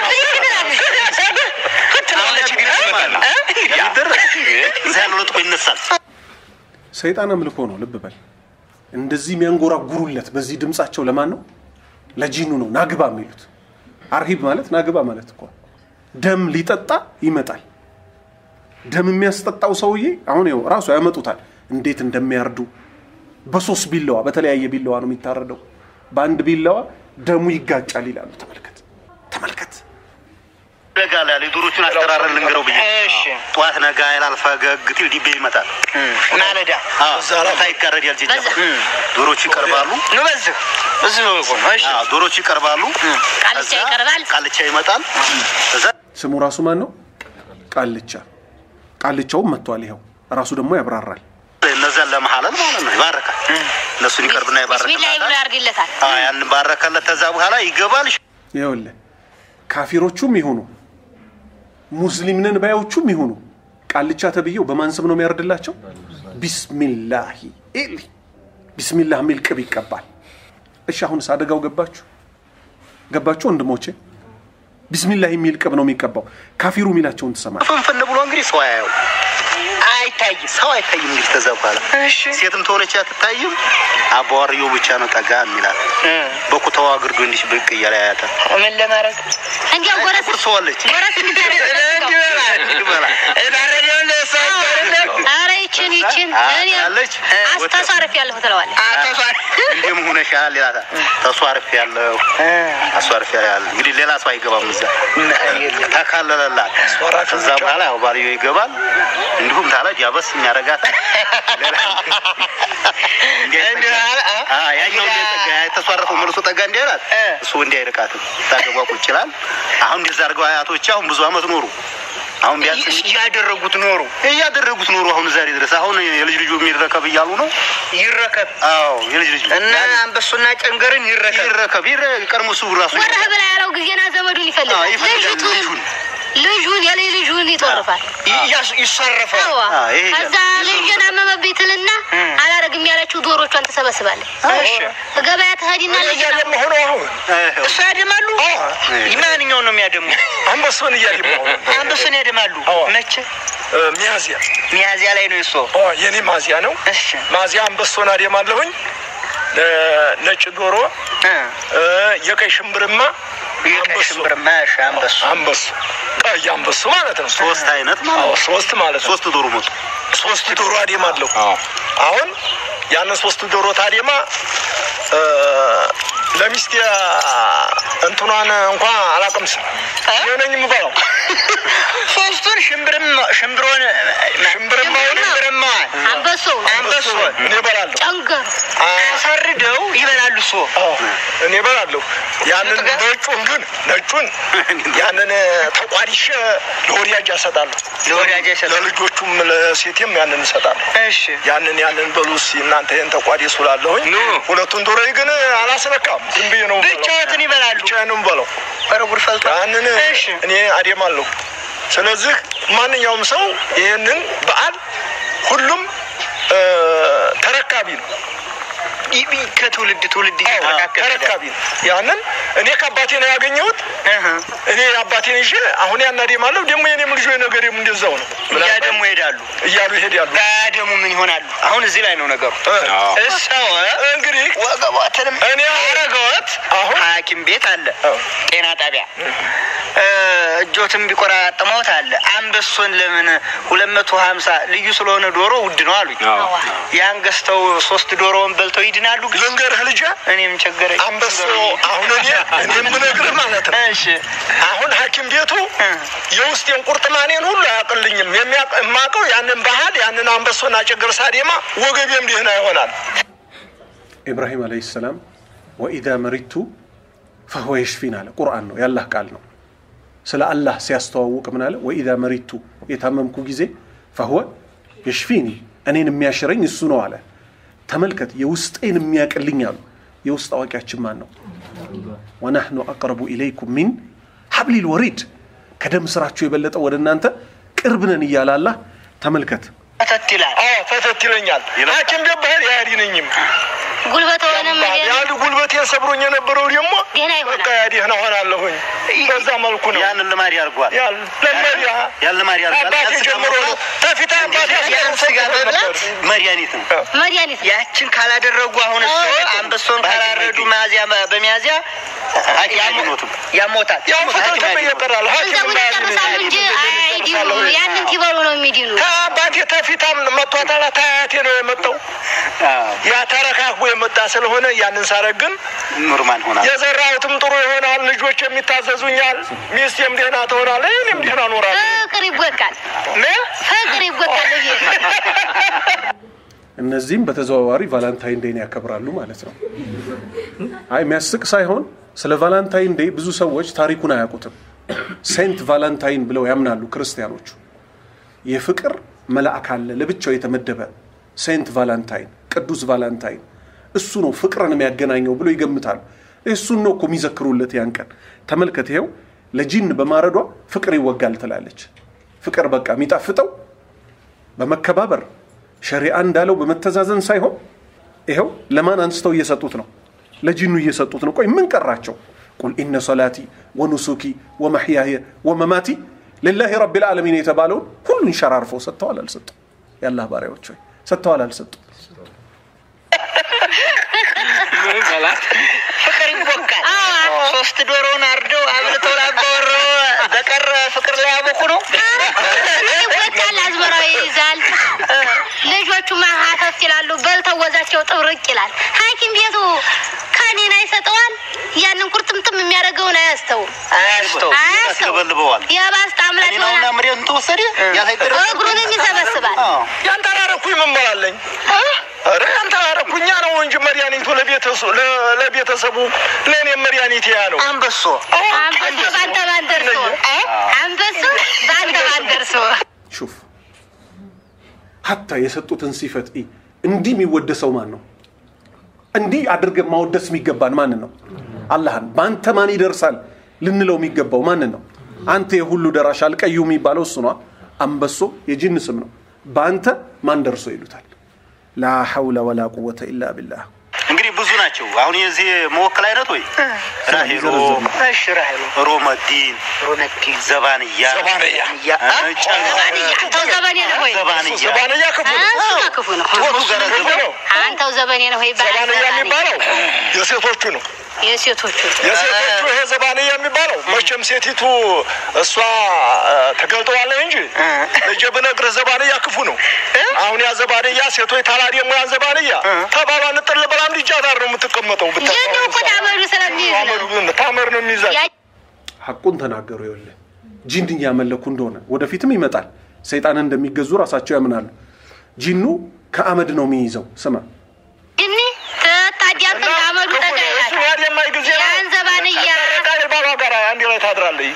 ትላለች እንግዲህ ትመጣለህ። ይደረግ እዛ ያለው ለጥቆ ይነሳል። ሰይጣን አምልኮ ነው ልብ በል እንደዚህ የሚያንጎራጉሩለት በዚህ ድምፃቸው ለማን ነው ለጂኑ ነው ናግባ የሚሉት አርሂብ ማለት ናግባ ማለት እኮ ደም ሊጠጣ ይመጣል ደም የሚያስጠጣው ሰውዬ አሁን ይኸው ራሱ ያመጡታል እንዴት እንደሚያርዱ በሶስት ቢላዋ በተለያየ ቢላዋ ነው የሚታረደው በአንድ ቢላዋ ደሙ ይጋጫል ይላሉ ተመልከት ተመልከት ደጋ ላይ ያለ የዶሮቹን አስተራረን ልንገረው ብዬ እሺ ጠዋት ነጋ ይላል ፈገግ ትል ዲቤ ይመጣል። ማለዳ ታ ይጋረዳል ጅጃ በዛ። ዶሮቹ ይቀርባሉ። ኑ በዚህ እዚህ ነው እኮ ነው። እሺ አዎ፣ ዶሮቹ ይቀርባሉ። ቃልቻ ከዛ ይቀርባል። ቃልቻ ይመጣል። ከዛ ስሙ ራሱ ማን ነው? ቃልቻ። ቃልቻውም መጥቷል። ይኸው ራሱ ደግሞ ያብራራል። እነዛን ለመሀለል ማለት ነው ይባረካል። እነሱን ይቀርብና ቢስሚላህ ብሎ ይባረካል። ያርግለታል። ያን ባረከለት። ከዛ በኋላ ይገባል። ይኸውልህ ካፊሮቹም ይሁኑ ሙስሊምንን ባዮቹም ይሁኑ ቃልቻ ተብዬው በማን ስም ነው የሚያርድላቸው? ቢስሚላሂ ኢሊ ቢስሚላህ የሚል ቅብ ይቀባል። እሺ አሁንስ አደጋው ገባችሁ? ገባችሁ ወንድሞቼ? ቢስሚላህ የሚል ቅብ ነው የሚቀባው። ካፊሩ የሚላቸውን ትሰማል። ፍንፍን ብሎ እንግዲህ ሰው አያየው አይታይም። ሰው አይታይም። እንግዲህ ከዛ በኋላ እሺ ሴትም ተሆነች አትታይም። አባዋርየው ብቻ ነው ጠጋ የሚላት በኩታዋ ግርዶ እንዲህ ብቅ እያለ ያያታል። ምን ለማድረግ እንዲያው ጎረስ ቁርሰዋለች ጎረስ ኧረ ይችን ይችን እኔ አለች አስተሳረፍ ያለሁ ትለዋለህ። እንዲህም ሆነሻል ይላታል። ተሷርፍ ያለው አሷርፍ ያለ እንግዲህ ሌላ ሰው አይገባም እዛ ተካለለላት። ከዛ በኋላ ያው ባልዮ ይገባል። እንዲሁም ታለ ጃበስ የሚያረጋት ያኛው ጠጋ የተሷረፈው መልሶ ጠጋ እንዲያላት እሱ እንዲያይርቃትም ታገቧ ቁጭ ይላል። አሁን እንደዛ አድርገው አያቶች አሁን ብዙ አመት ኖሩ። አሁን ቢያንስ እያደረጉት ኖሩ እያደረጉት ኖሩ። አሁን ዛሬ ድረስ አሁን የልጅ ልጁ የሚረከብ እያሉ ነው። ይረከብ አዎ የልጅ ልጁ እና አንበሱና ጨንገርን ይረከብ ይረከብ ይረ ቀድሞ እሱ ራሱ ወረህ ብላ ያለው ጊዜና ዘመዱን አዎ፣ ይፈልጋል። ይፈልጋል ልጅቱን ልጁን። ልጁን የልጅ ልጁን ይጦርፋል። ይሰረፋል። አዋ አዎ፣ ይሄ ከዛ ልጅን አመመብኝ ትልና አላረግም ያለችው ዶሮቿን ትሰበስባለች። እሺ ገበያ ትሄድና ልጅን እያደማ ሆኖ አሁን እሱ ያደማሉ። ማንኛውን ነው የሚያደሙ? አንበሳውን እያደማ ሆኖ አንበሱን ያደማሉ። አዎ። መቼ? ሚያዝያ ሚያዝያ ላይ ነው እሱ። ኦ፣ የኔ ማዚያ ነው። እሺ ማዚያ አንበሳውን አደማለሁኝ። ነጭ ዶሮ፣ እ እ፣ የቀይ ሽምብርማ የቀይ አንበሱ ሽምብር ማሽ አንበሱ አንበሱ ቀይ አንበሱ ማለት ነው። ሶስት አይነት ማለት አዎ ነው። ሶስት ማለት ነው። ሶስት ዶሮ ሞቱ። ሶስት ዶሮ አደማለሁ። አሁን ያንን ሶስት ዶሮ ታደማ እ፣ ለሚስቴ እንትኗን እንኳ አላውቅም ስም የሆነኝ የምበላው ሶስቱን ሽምብርም ሽምብሮን ሽምብርማውን ሽምብርማዋን አንበሶ አንበሱን እኔ እበላለሁ። ጨንገር አሰርደው ይበላሉ። እሱ አዎ እኔ እበላለሁ። ያንን ጥጋ- ነጩን ግን ነጩን ያንን ተቋዲሸ ለወዳጅ እሰጣለሁ። ለወዳጅ ይሰጣል። ለልጆቹም ለሴቴም ያንን እሰጣለሁ። እሺ ያንን ያንን በሉ እስኪ እናንተ ይህን ተቋዲ ስላለሁኝ ኑ። ሁለቱን ዶሮ ግን አላስነካም። ዝም ብዬ ነው የምበላው። ብቻዎትን ይበላሉ። ብቻዬን ነው የምበላው። ኧረ ጉድ ፈልቷል። ያንን እሺ እኔ አደማለሁ። ስለዚህ ማንኛውም ሰው ይህንን በዓል ሁሉም እ፣ ተረካቢ ነው። ይ- ይ- ከትውልድ ትውልድ እየተረካከለ ተረካቢ ነው። ያንን እኔ ከአባቴ ነው ያገኘሁት። እህ፣ እኔ አባቴን ይዤ አሁን ያን አደማለሁ። ደግሞ የኔም ልጆች ነገሬም እንደዛው ነው እያደሙ ይሄዳሉ። እያሉ ይሄዳሉ። ባያደሙ ምን ይሆናሉ? አሁን እዚህ ላይ ነው ነገሩ። እ፣ እሰው እንግዲህ ወገቧትንም እኔ አረገወት አሁን ሐኪም ቤት አለ፣ አዎ። ጤና ጣቢያ እ፣ እጆትም ቢቆራጥመውት አለ። አንበሶን ለምን ሁለት መቶ ሀምሳ ልዩ ስለሆነ ዶሮ ውድ ነው አሉኝ። ያን ገዝተው ሶስት ዶሮውን በልተው ይድናሉ። ግን ልንገርህ ልጄ እኔም ቸገረኝ። አንበሶ አሁን እኔ እኔ የምነግርህ ማለት ነው እሺ አሁን ሐኪም ቤቱ የውስጤን ቁርጥማኔን ሁሉ አያውቅልኝም። የሚያውቅ- የማውቀው ያንን ባህል ያንን አንበሶና ጭግር ሳዴማ ወገቤም ደህና ይሆናል። ኢብራሂም አለይሂ ሰላም ወኢዛ መሪቱ ፈሁወ የሽፊን አለ። ቁርአን ነው ያላህ ቃል ነው። ስለ አላህ ሲያስተዋውቅ ምን አለ? ወኢዛ መሪቱ የታመምኩ ጊዜ ፈሁወ የሽፊኒ እኔን የሚያሽረኝ እሱ ነው አለ። ተመልከት፣ የውስጤን የሚያቅልኝ አሉ። የውስጥ አዋቂያችን ማን ነው? ወናህኑ አቅረቡ ኢለይኩም ሚን ሀብሊል ወሪድ ከደም ስራችሁ የበለጠ ወደ እናንተ ቅርብ ነን እያለ አላህ ተመልከት። ፈተት ይላል። አዎ ፈተት ይለኛል። ሐኪም ቤት ባህል ያድነኝም። ጉልበት ሆነም ያን ጉልበቴን ሰብሮኝ የነበረው ደግሞ ደህና ይሆናል። በቃ ደህና ሆናለሁኝ። በዛ መልኩ ነው ያንን ልማድ ያርጓል። ያል ለመሪያ ያን ልማድ ያርጓል። አባቴ ጀምሮ ነው ተፊት አባቴ ያን ስጋ መብላት መድኃኒት ነው። መድኃኒት ነው። ያችን ካላደረጉ አሁን እሱ አንበሶን ካላረዱ ሚያዝያ በሚያዝያ ሐኪም አይድኖትም። ያሞታል። ያው ፈተትም እየቀራል ሐኪም ገንዘቡን ይጨርሳሉ እንጂ አይድኑ። ያንን ሲበሉ ነው የሚድኑ። ከአባቴ ተፊታም መቷታላ ታያቴ ነው የመጣው ያ ተረካክቦ የመጣ ስለሆነ ያንን ሳረግ ግን ኖርማል ሆናል። የዘራሁትም ጥሩ ይሆናል። ልጆች የሚ ይታዘዙኛል፣ ሚስቴም ደህና ትሆናለች፣ እኔም ደህና እኖራለሁ። ፍቅር ይቦካል፣ ነ? ፍቅር ይቦካል። ቤት እነዚህም በተዘዋዋሪ ቫላንታይን ዴይን ያከብራሉ ማለት ነው። አይ የሚያስቅ ሳይሆን ስለ ቫላንታይን ዴይ ብዙ ሰዎች ታሪኩን አያውቁትም። ሴንት ቫላንታይን ብለው ያምናሉ ክርስቲያኖቹ። የፍቅር መልአክ አለ ለብቻው የተመደበ ሴንት ቫላንታይን፣ ቅዱስ ቫላንታይን እሱ ነው ፍቅርን የሚያገናኘው ብሎ ይገምታሉ። እሱን ነው እኮ የሚዘክሩለት ያን ቀን። ተመልከት፣ ይኸው ለጂን በማረዷ ፍቅር ይወጋል ትላለች። ፍቅር በቃ የሚጣፍጠው በመከባበር ሸሪዓ እንዳለው በመተዛዘን ሳይሆን ይኸው ለማን አንስተው እየሰጡት ነው? ለጂኑ እየሰጡት ነው። ቆይ ምን ቀራቸው? ቁል ኢነ ሰላቲ ወኑሱኪ ወመሕያየ ወመማቲ ልላሂ ረቢል ዓለሚን የተባለውን ሁሉን ሸራርፈው ሰጥተዋል አልሰጡም? የአላህ ባሪያዎች ሆይ ሰጥተዋል አልሰጡም? ምን በላት ፍቅር ይቦካል። ሶስት ዶሮውን አርደው አብልተው ላባወረው በቀረ ፍቅር ላይ ያቦኩ ነው። ይቦካል፣ አዝመራው ይይዛል። ልጆቹ ማሀተፍ ይላሉ፣ በልተው ወዛቸው ጥብርቅ ይላል። ሐኪም ቤቱ ከኔን አይሰጠዋል። ያንን ቁርጥምጥም የሚያደርገውን አያስተውም፣ አያስተው አያስተውም። ያስገበልበዋል። የባስጣ አምላክ እኔ ነውና ይሆናል። መሬቱን ተወሰደ ያ ሳይደረግ እግሩንም ይሰበስባል። አዎ። ያንተራረኩኝ ምን በላለኝ? ኧረ ያንተራረኩኛ ነው እንጂ መድኃኒቱ ለቤተሰ- ለ- ለቤተሰቡ ለእኔ መድኃኒት ያ ነው። አንበሶ አንበሶ ባንተ ባን ደርሶ አንበሶ ባንተ ባን ደርሶ ሹፍ ሀታ የሰጡትን ሲፈት ኢ እንዲህ የሚወደሰው ማን ነው? እንዲህ አድርገን ማወደስ የሚገባን ማንን ነው? አላህን። በአንተ ማን ይደርሳል ልንለው የሚገባው ማንን ነው? አንተ የሁሉ ደራሽ አልቀዩ የሚባለው እሱ ነዋ። አንበሶ የጂን ስም ነው። በአንተ ማን ደርሶ ይሉታል። ላ ሐውለ ወላ ቁወተ ኢላ ቢላህ። እንግዲህ ብዙ ናቸው። አሁን የዚህ መወከል አይነት ወይ ራሄሎ፣ እሺ ራሄሎ ሮመዲን፣ ሮነዲ ዘባንያ፣ ዘባንያ ያ አንተው ዘበኔ ነው ወይ? ዘባንያ ዘባንያ ክፉ ነው። እሱማ ክፉ ነው። ቶቱ ጋር ክፉ ነው። አንተው ዘበኔ ነው ወይ? ባል ዘባንያ ዘባኔ። የሚባለው የሴቶቹ ነው። የሴቶቹ የሴቶቹ ይሄ ዘባንያ የሚባለው መቼም ሴቲቱ እሷ እ፣ ትገልጠዋለህ እንጂ ልጄ ብነግርህ ዘባንያ ክፉ ነው። አሁን ያ ዘባንያ ሴቶች ታላ ደግሞ ያን ዘባንያ ተባሏን ጥል ብላም ልጅ አዳር ነው የምትቀመጠው። ብታ- ይህን እኮ ታመዱ ስለሚይዝ ነው። ታመዱ- ታመር ነው የሚይዛት። ያ- ሐቁን ተናገሩ። ይኸውልህ ጂን እያመለኩ እንደሆነ ወደፊትም ይመጣል። ሰይጣንን እንደሚገዙ ራሳቸው ያምናሉ። ጂኑ ከአመድ ነው የሚይዘው። ስማ እኒ ትታዲያትን ታመዱ ክፉ ጠጋ ነው። እሱ ይላታል። ያድ የማይ ጊዜ ነው። ያን ዘባንያ ታረቃ ባሏ ጋር አንድ ላይ ታድራለች።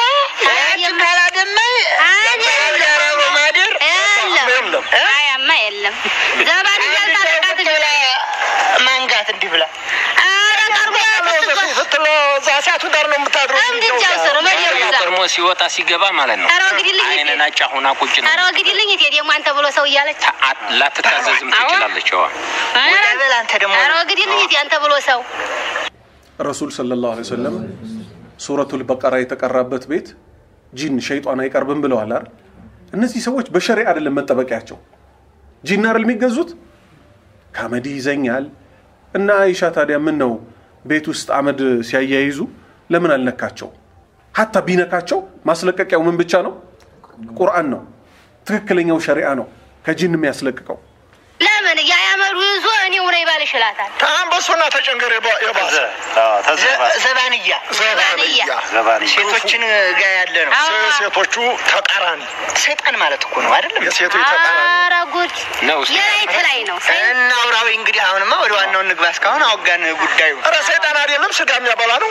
ካላደማይ ያረበ ማደር የለም የለም። አያማ የለም ዘባንያ ታረቃት ሌላ ማንጋት እንዲህ ብላ ኧረ ቀርቦ ያመጡት ስትል እዛ እሳቱ ዳር ነው የምታድረው። እንግጃው ስር መዲር ይዛ ቀድሞ ሲወጣ ሲገባ ማለት ነው። ኧረ ወግዲልኝ አይነ ናጫ ሆና ቁጭ ነው። ኧረ ወግዲልኝ እቴ ደግሞ አንተ ብሎ ሰው እያለች ታ- አ- ላትታዘዝም ትችላለች። ዋ ኧረ ወደ በል አንተ ደግሞ ኧረ ወግዲልኝ እቴ አንተ ብሎ ሰው ረሱል ሰለላሁ ዐለይሂ ወሰለም ሱረቱል በቀራ የተቀራበት ቤት ጂን ሸይጣን አይቀርብም ብለዋል አይደል? እነዚህ ሰዎች በሸሪዓ አይደለም መጠበቂያቸው። ጂን አይደል የሚገዙት? ከአመድ ይዘኛል እና አይሻ ታዲያ ምን ነው ቤት ውስጥ አመድ ሲያያይዙ ለምን አልነካቸው? ሀታ ቢነካቸው ማስለቀቂያው ምን ብቻ ነው? ቁርአን ነው። ትክክለኛው ሸሪዓ ነው ከጂን የሚያስለቅቀው። ለምን ያያመዱ ይዞ እኔው ነው ይባል ይችላታል አንበሶና ተጨንገር የባ- የባሰ ዘ- ዘባንያ ዘባንያ ዘባንያ ሴቶችን ጋ ያለ ነው። አዎ። ሴቶቹ ተቃራኒ ሰይጣን ማለት እኮ ነው አይደለም? የሴቶች ተቃራኒ ኧረ ጉድ ነው እሱ። የላይት ላይ ነው እና አውራዊ እንግዲህ አሁንማ ወደ ዋናው እንግባ። እስካሁን አወጋን ጉዳዩ። ኧረ ሰይጣን አይደለም ስጋ የሚያበላ ነው።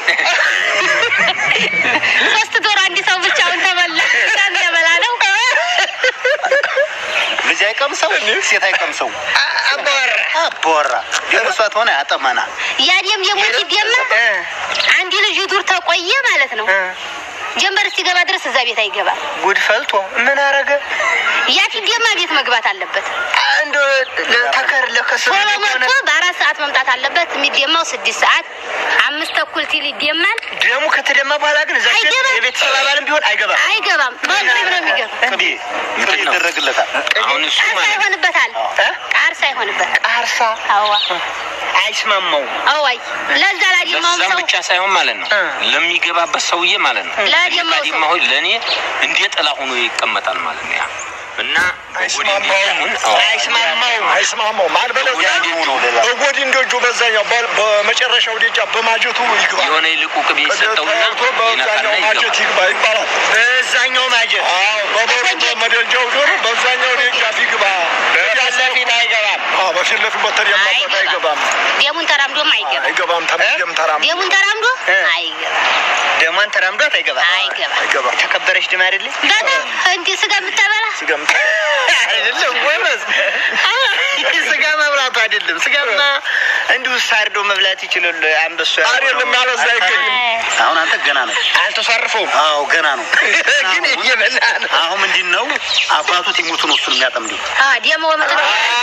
ሶስት ዶሮ አንድ ሰው ብቻውን ተበላ እንደበላ ነው ልጅ አይቀምሰው፣ ሴት አይቀምሰው። አባወራ አቦራ ደግሞ እሷ ትሆነ ያጠመና ያኔም ደግሞ ሲደማ አንድ ልጅ ዱር ተቆየ ማለት ነው ጀንበር እስኪገባ ድረስ እዛ ቤት አይገባም ጉድ ፈልቶ ምን አረገ? ያ ሲደማ ቤት መግባት አለበት አንድ ተከር ለከሰ ቶሎ መጥቶ በአራት ሰዓት መምጣት አለበት የሚደማው ስድስት ሰዓት አምስት ተኩል ሲል ይደማል ደሙ ከተደማ በኋላ ግን እዛ ሴት አይገባም። የቤተሰብ አባልም ቢሆን አይገባም። አይገባም በግሪብ ነው የሚገባ ቅቤ ቅቤ ምንድን ነው? ይደረግለታል። አሁን እሱ ቃርሳ ማለት ነው ይሆንበታል እ? ቃርሳ ይሆንበታል አርሳ አዋ አይስማማው አዋይ ለዛ ላዲማውም ለዛም ሰው ብቻ ሳይሆን ማለት ነው እ። ለሚገባበት ሰውዬ ማለት ነው ለዲማው ሰው ዲማ ሆይ ለእኔ እንደ ጥላ ሆኖ ይቀመጣል ማለት ነው። ያ እና አይስማማውም አይስማማውም። አይስማማውም አልበለዚያ ነው ሌላ በጎድን ደጁ በዛኛው በ- በመጨረሻው ደጃ በማጀቱ ይግባ የሆነ ይልቁ ቅቤ ይሰጠውና ተያይቶ በዛኛው ይነካና ማጀት ይገባል። ይግባ ይባላል። በዛኛው ማጀት አዎ በበሩ በመደጃው ዶሮ በዛኛው ደጃፍ ይግባ። በፊት ለፊት አይገባም። አዎ በፊት ለፊት በተደማበት አይገባም ደሙን ተራምዶም አይገባም። አይገባም ተመጀም ተራም ደሙን ተራምዶ እ? አይገባም። ደሟን ተራምዷት አይገባም። አይገባም። አይገባም የተከበረች ድም አይደለ በጣም እንዲህ ስጋ የምታበላ ሲገምት አይደለም ጎበዝ። ስጋ መብላቱ አይደለም። ስጋማ እንዲሁ ሳርዶ መብላት ይችላል። አንበሱ አይደለም ያለዛ አይገኝም። አሁን አንተ ገና ነው። አልተሷርፈውም አዎ ገና ነው። ግን እየበላ ነው። አሁን ምንድን ነው አባቱ ቲሞቱ ነው እሱን የሚያጠምደው። አ ደሞ ወመጥሮ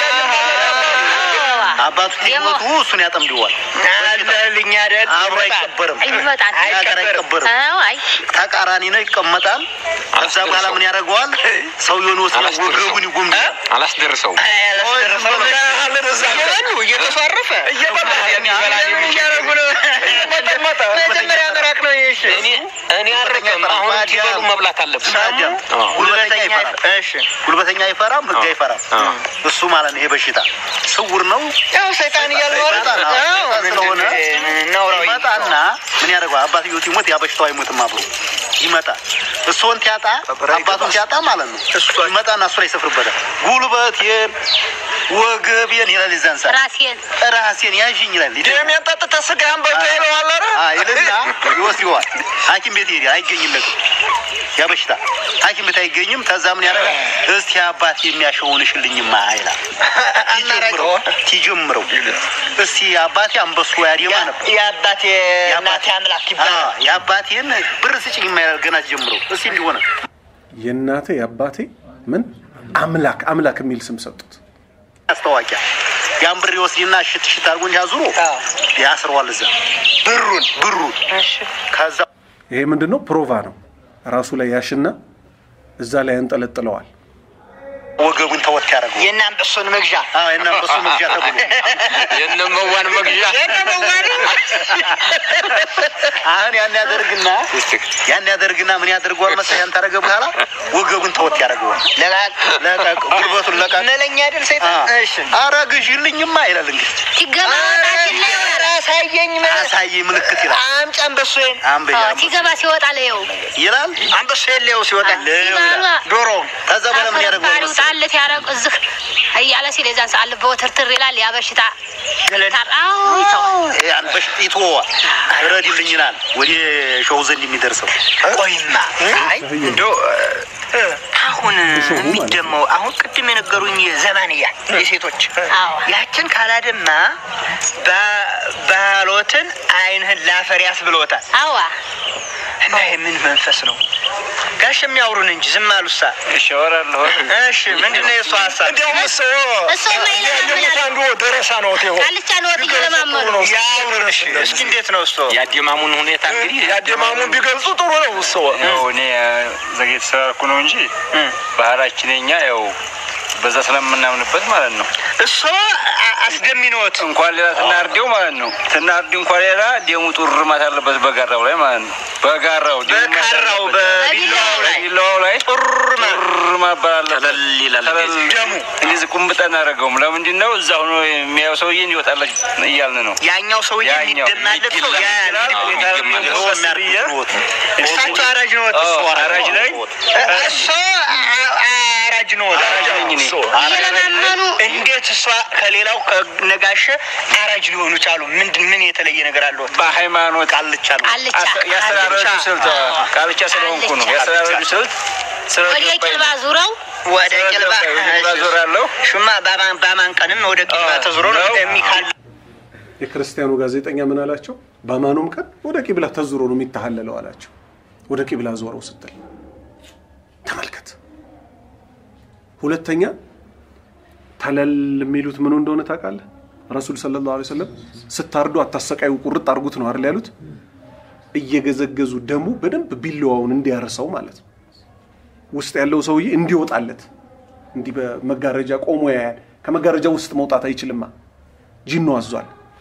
አባቱ ደግሞ- ቲሞቱ እሱን ያጠምደዋል። አለልኝ አይደል አብሮ ይመጣል። አይቀበርም። ይመጣል። ሀገር አይቀበርም። አዎ አይ ተቃራኒ ነው፣ ይቀመጣል። ከዛ በኋላ ምን ያደርገዋል? ሰውየውን ወስዶ አላስደርሰውም። ወገቡን ይጎምዳል። አላስደርሰውም። አይ፣ አላስደረሰውም። ምን ያህል እዛ እየበሉ እየተሷረፈ እየበላ የሚበላ ምን እያደረጉ ነው? እየመጠመጠ መጀመሪያ ምራቅ ነው ይሽ እኔ እኔ አረቀም አሁን ሲበሉ መብላት አለብን። ታዲያም አዎ። ጉልበተኛ አይፈራም። እሺ ጉልበተኛ አይፈራም፣ ህግ አይፈራም። አዎ። እሱ ማለት ነው ይሄ በሽታ ስውር ነው። ያው ሰይጣን እያለ ሰይጣን ነው። ሰይጣን ስለሆነ ነውራዊ ይመጣና ምን ያደርገዋል? አባትየው ሲሞት ያ በሽታው አይሞትም አብሮ ይመጣል። እሱን ሲያጣ አባቱን ሲያጣ ማለት ነው ይመጣና እሱ ላይ ይሰፍርበታል። ጉልበቴን ወገቤን ይላል የዛን ሰዓት ራሴን ራሴን ያዥኝ ይላል። ደሜን ጠጥተህ ስጋህን በልተህ ይለዋል። ኧረ አይ ይልና ይወስደዋል። ሐኪም ቤት ይሄዳል። አይገኝለትም ያ በሽታ ሐኪም ቤት አይገኝም። ከዛ ምን ያደርጋል? እስቲ አባት የሚያሸውን ሽልኝማ ይላል። ሲጀምረው ሲጀምረው እስቲ አባቴ አንበሱ ያዴማ ነበር የአባቴ እናቴ አምላክ ይባላል። አዎ፣ የአባቴን ብር ስጭኝ የማይላል ገና ሲጀምረው እስቲ እንዲሆነ የእናቴ የአባቴ ምን አምላክ አምላክ የሚል ስም ሰጡት። ማስታወቂያ ያን ብር ይወስድና ሽት ሽት አድርጎ እንዲህ አዙሮ አዎ። ያስረዋል እዛ ብሩን ብሩን ከዛ ይሄ ምንድን ነው? ፕሮቫ ነው። ራሱ ላይ ያሽና እዛ ላይ ያንጠለጥለዋል። ወገቡን ተወት ያደረገው የእነ አንበሶን መግዣ እና በሱ መግዣ ተብሎ የነመዋን መግዣ አሁን ያን ያደርግና ያን ያደርግና ምን ያደርገዋል መሰለህ? ያን ታደረገ በኋላ ወገቡን ተወት ያደረገዋል። ለቃቅ ለቀቅ ጉልበቱን ለቀቅ። መለኛ አይደል ሰይጣን? እሺ አረ ግዢልኝማ ይላል እንግዲህ ሲገባ ወጣችን ላይ ኧረ አሳየኝ ምን አሳይ ምልክት ይላል። አምጪ አንበሶዬን አንበያ ሲገባ ሲወጣ ለየው ይላል አንበሶዬን ሌው ሲወጣ ሲባሉ ዶሮ ከዛ በኋላ ምን ያደርገዋል አፈርባሪው መሰለህ? ጣለት ያረግ እዝህ እያለ ሲል የዛን ሰዓት ልብ ወትርትር ይላል። ያ በሽታ ገለል አዎ ይተዋል። ያን በሽታ ይተወዋል። ረድልኝ ይላል ወደ ሸው ዘንድ የሚደርሰው ቆይማ አይ እንደው እ፣ አሁን እሾሁ ማለት ነው። የሚደመው አሁን ቅድም የነገሩኝ ዘባንያ የሴቶች አዎ ያችን ካላደማ ባ- ባሎትን አይንህን ላፈር ያስብሎታል። አዋ እና ይሄ ምን መንፈስ ነው? ጋሽ የሚያወሩን እንጂ ዝም አሉሳ። እሺ አወራለሁ። እሺ ምንድን ነው የእሱ ሀሳብ? እንዲያውም እሱ እሱ የማይለማመን ያየሙት አለ። አንዱ ደረሳ ነው ቴሆ ቃልቻን ወጥ እየለማመኑ ያውሩን። እሺ እስኪ እንዴት ነው እሱ? የአደማሙን ሁኔታ እንግዲህ ያደማሙን ቢገልጹ ጥሩ ነው። እሱ ያው እኔ ዘጌት ስላልኩ ነው እንጂ ባህላችን የኛ ያው በዛ ስለምናምንበት ማለት ነው። እሱ አ- አስደሚኖት እንኳን ሌላ ትናርዴው ማለት ነው ትናርዲ እንኳን ሌላ ደሙ ጡርማት አለበት በጋራው ላይ ማለት ነው። በጋራው ደሙ በካራው አለበት። በቢላው ላይ ቢላዋው ላይ ጡርማ ጡርማ ባላለ ቀለል ይላል እንደዚህ። ደሙ እንደዚህ ቁምጣ እናደርገውም። ለምንድን ነው እዛ ሆኖ የሚያየው ሰውዬ እንዲወጣለት እያልን ነው። ያኛው ሰውዬ ያኛው የሚደማለት ሰው ያ የሚደማለት ሰው የሚያደርጉት እሳቸው አራጅ ነዎት። አዎ፣ አራጅ ላይ እሱ አ- አራጅ ነዎት። አራጅ ነኝ እኔ። እየለማመኑ እንዴት እሷ ከሌላው ከነጋሸ አራጅ ሊሆኑ ቻሉ? ምንድን ምን የተለየ ነገር አለው? በሃይማኖት ቃልቻ ነው ቃልቻ አሰ- ያስተራረዱ ቃልቻ። ስልት ቃልቻ ስለሆንኩ ነው። ቃልቻ። ያስተራረዱ ስልት ወደ ቂልባ ዙረው ወደ ቂልባ ዞራለሁ ሹማ በማን በማን ቀንም ወደ ቂልባ ተዙሮ ነው ነው። የሚካል የክርስቲያኑ ጋዜጠኛ ምን አላቸው? በአማኑም ቀን ወደ ቂብላ ተዙሮ ነው የሚታሃለለው አላቸው። ወደ ቂብላ ዞረው ስትል ተመልከት። ሁለተኛ ተለል የሚሉት ምኑ እንደሆነ ታውቃለህ? ረሱል ሰለላሁ ዐለይሂ ወሰለም ስታርዱ አታሰቃዩ፣ ቁርጥ አርጉት ነው አይደል ያሉት? እየገዘገዙ ደሙ በደንብ ቢለዋውን እንዲያርሰው ማለት ነው። ውስጥ ያለው ሰውዬ እንዲወጣለት እንዲህ በመጋረጃ ቆሞ ያያል። ከመጋረጃ ውስጥ መውጣት አይችልማ። ጂኑ አዟል።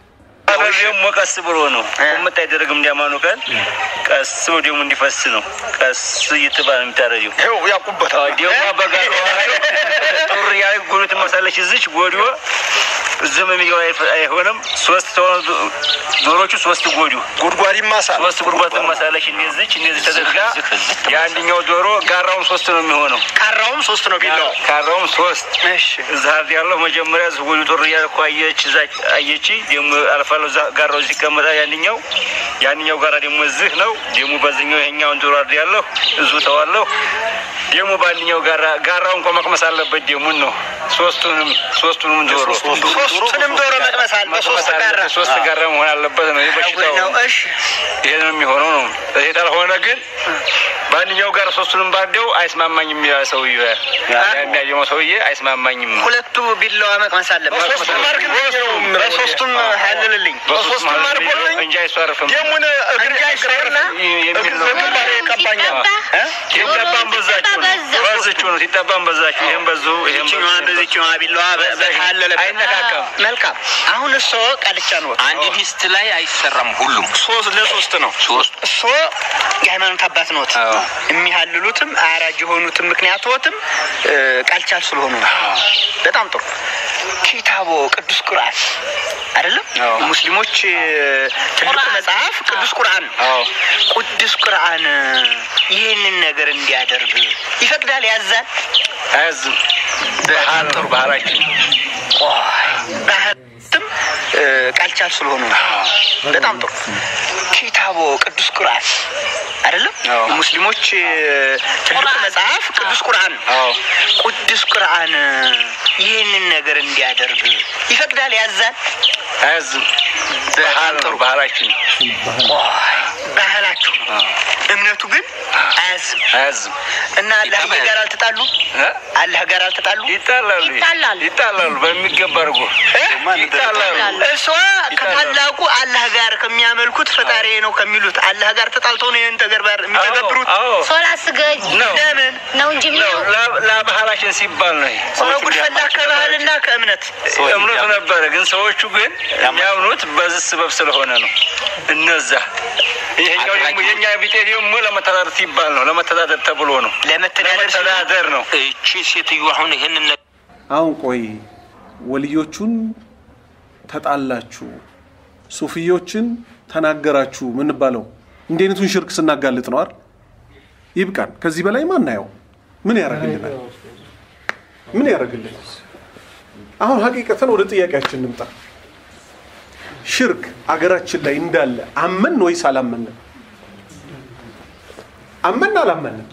ኧረ ደግሞ ቀስ ብሎ ነው ቁምጥ አይደረግም። እንዲያማኑ ቀን ቀስ ብሎ ደግሞ እንዲፈስ ነው። ቀስ እየተባለ የሚታረጀው ይኸው ያውቁበታል። ደግሞ በጋር ጡር ያለ ጎዶ ትመሳለች። እዚች ጎዲዮ ዝም የሚገባ አይሆንም። ሶስት ተሆኑ ዶሮቹ ሶስት ጎዲዮ ጉድጓድ ይማሳል። ሶስት ጉድጓድ ትመሳለች። እንደዚች እንደዚህ ተደርጋ የአንደኛው ዶሮ ጋራውን ሶስት ነው የሚሆነው። ካራውም ሶስት ነው ቢላዋ። ካራውም ሶስት እሺ እዛ ያለው መጀመሪያ ዝጎዱ ጦር እያልኩ አየች እዛ አየች ደግሞ አልፋለሁ እዛ ጋራው እዚህ ይቀመጣል። ያንኛው ያንኛው ጋራ ደግሞ እዚህ ነው ደግሞ በዚህኛው ይሄኛውን ዶሮ አርድ ያለሁ እዙ ተዋለሁ ደግሞ በአንደኛው ጋራ ጋራው እንኳ መቅመስ አለበት። ደሙን ነው ሶስቱንም ሶስቱንም ዶሮ ሶስቱንም ዶሮ መቅመስ አለ በሶስት ጋራ ሶስት ጋራ መሆን አለበት ነው የበሽታው ነው። እሺ ይሄ ነው የሚሆነው ነው። ይሄ ካልሆነ ግን በአንደኛው ጋር ሶስቱንም ባርደው አይስማማኝም ይላል ሰውዬ። የሚያየመው ሰውዬ አይስማማኝም። ሁለቱ ቢላዋ መቅመስ አለበት። በሶስቱም አድርግልኝ ነው የምለው። በሶስቱም ሀልልልኝ በሶስቱም አድርጎልኝ እንጂ አይሷርፍም። ደሙን እግር እግርና የሚል ነው። ግንባሬ ቀባኛል። ሲጠባም በዛችሁ ነው በዝችሁ ነው ሲጠባም በዛችሁ። ይሄን በዙ ይሄን በዙ ይችኛዋ እንደዚችኛዋ ቢላዋ በሀለለበት አይነካካም። መልካም። አሁን እሶ ቃልቻ ነው አንድ ዲስት ላይ አይሰራም። ሁሉም ሶስት ለሶስት ነው። ሶስት እሶ የሃይማኖት አባት ኖት። የሚሀልሉትም አራጅ የሆኑትም ምክንያቶትም ቃልቻል ስለሆኑ ነው። በጣም ጥሩ። ኪታቦ ቅዱስ ቁርአን አይደለም ሙስሊሞች ትልቁ መጽሐፍ ቅዱስ ቁርአን ነው። ቅዱስ ቁርአን ይህንን ነገር እንዲያደርግ ይፈቅዳል፣ ያዛል። አያዝም። ባህል ነው ባህላችን። ባህትም ቃልቻል ስለሆኑ ነው። በጣም ጥሩ። ኪታቦ ቅዱስ ቁርአን አይደለም ሙስሊሞች ትልቁ መጽሐፍ ቅዱስ ቁርአን ነው። ቅዱስ ቁርአን ይህንን ነገር እንዲያደርግ ይፈቅዳል፣ ያዛል። አያዝም። ባህል ነው ባህላችን። ባህላችሁ እምነቱ ግን አያዝም አያዝም። እና አላህ ጋር አልተጣሉ እ? አላህ ጋር አልተጣሉ ይጣላሉ ይጣላሉ። ይጣላሉ በሚገባ አድርጎ ይጣላሉ። እሷ ከታላቁ አላህ ጋር ከሚያመልኩት ፈጣሪ ነው ከሚሉት አላህ ጋር ተጣልተው ነው ይህን ተግባር የሚተገብሩት። አዎ ሶላት ስገጅ ነው ለምን ነው እንጂ ነው የሚለው ላ- ለባህላችን ሲባል ነው። ይሄ። ጉድ ፈላ ከባህልና ከእምነት እምነቱ ነበረ፣ ግን ሰዎቹ ግን የሚያምኑት በዚህ ስበብ ስለሆነ ነው። እነዛ ይሄኛው ደግሞ የኛ ቢጤ ደግሞ ለመተዳደር ሲባል ነው። ለመተዳደር ተብሎ ነው። ለመተዳደር ሲሉ ለመተዳደር ነው። እቺ ሴትዮ አሁን ይህንን ነገር አሁን ቆይ ወልዮቹን ተጣላችሁ፣ ሱፊዮችን ተናገራችሁ ምንባለው እንዲህ አይነቱን ሽርክ ስናጋልጥ ነው አይደል? ይብቃን። ከዚህ በላይ ማናየው ምን ያደርግልናል? ምን ያደርግልናል? አሁን ሀቂቀተን ወደ ጥያቄያችን እንምጣ። ሽርክ አገራችን ላይ እንዳለ አመን ወይስ አላመንም? አመን አላመንም?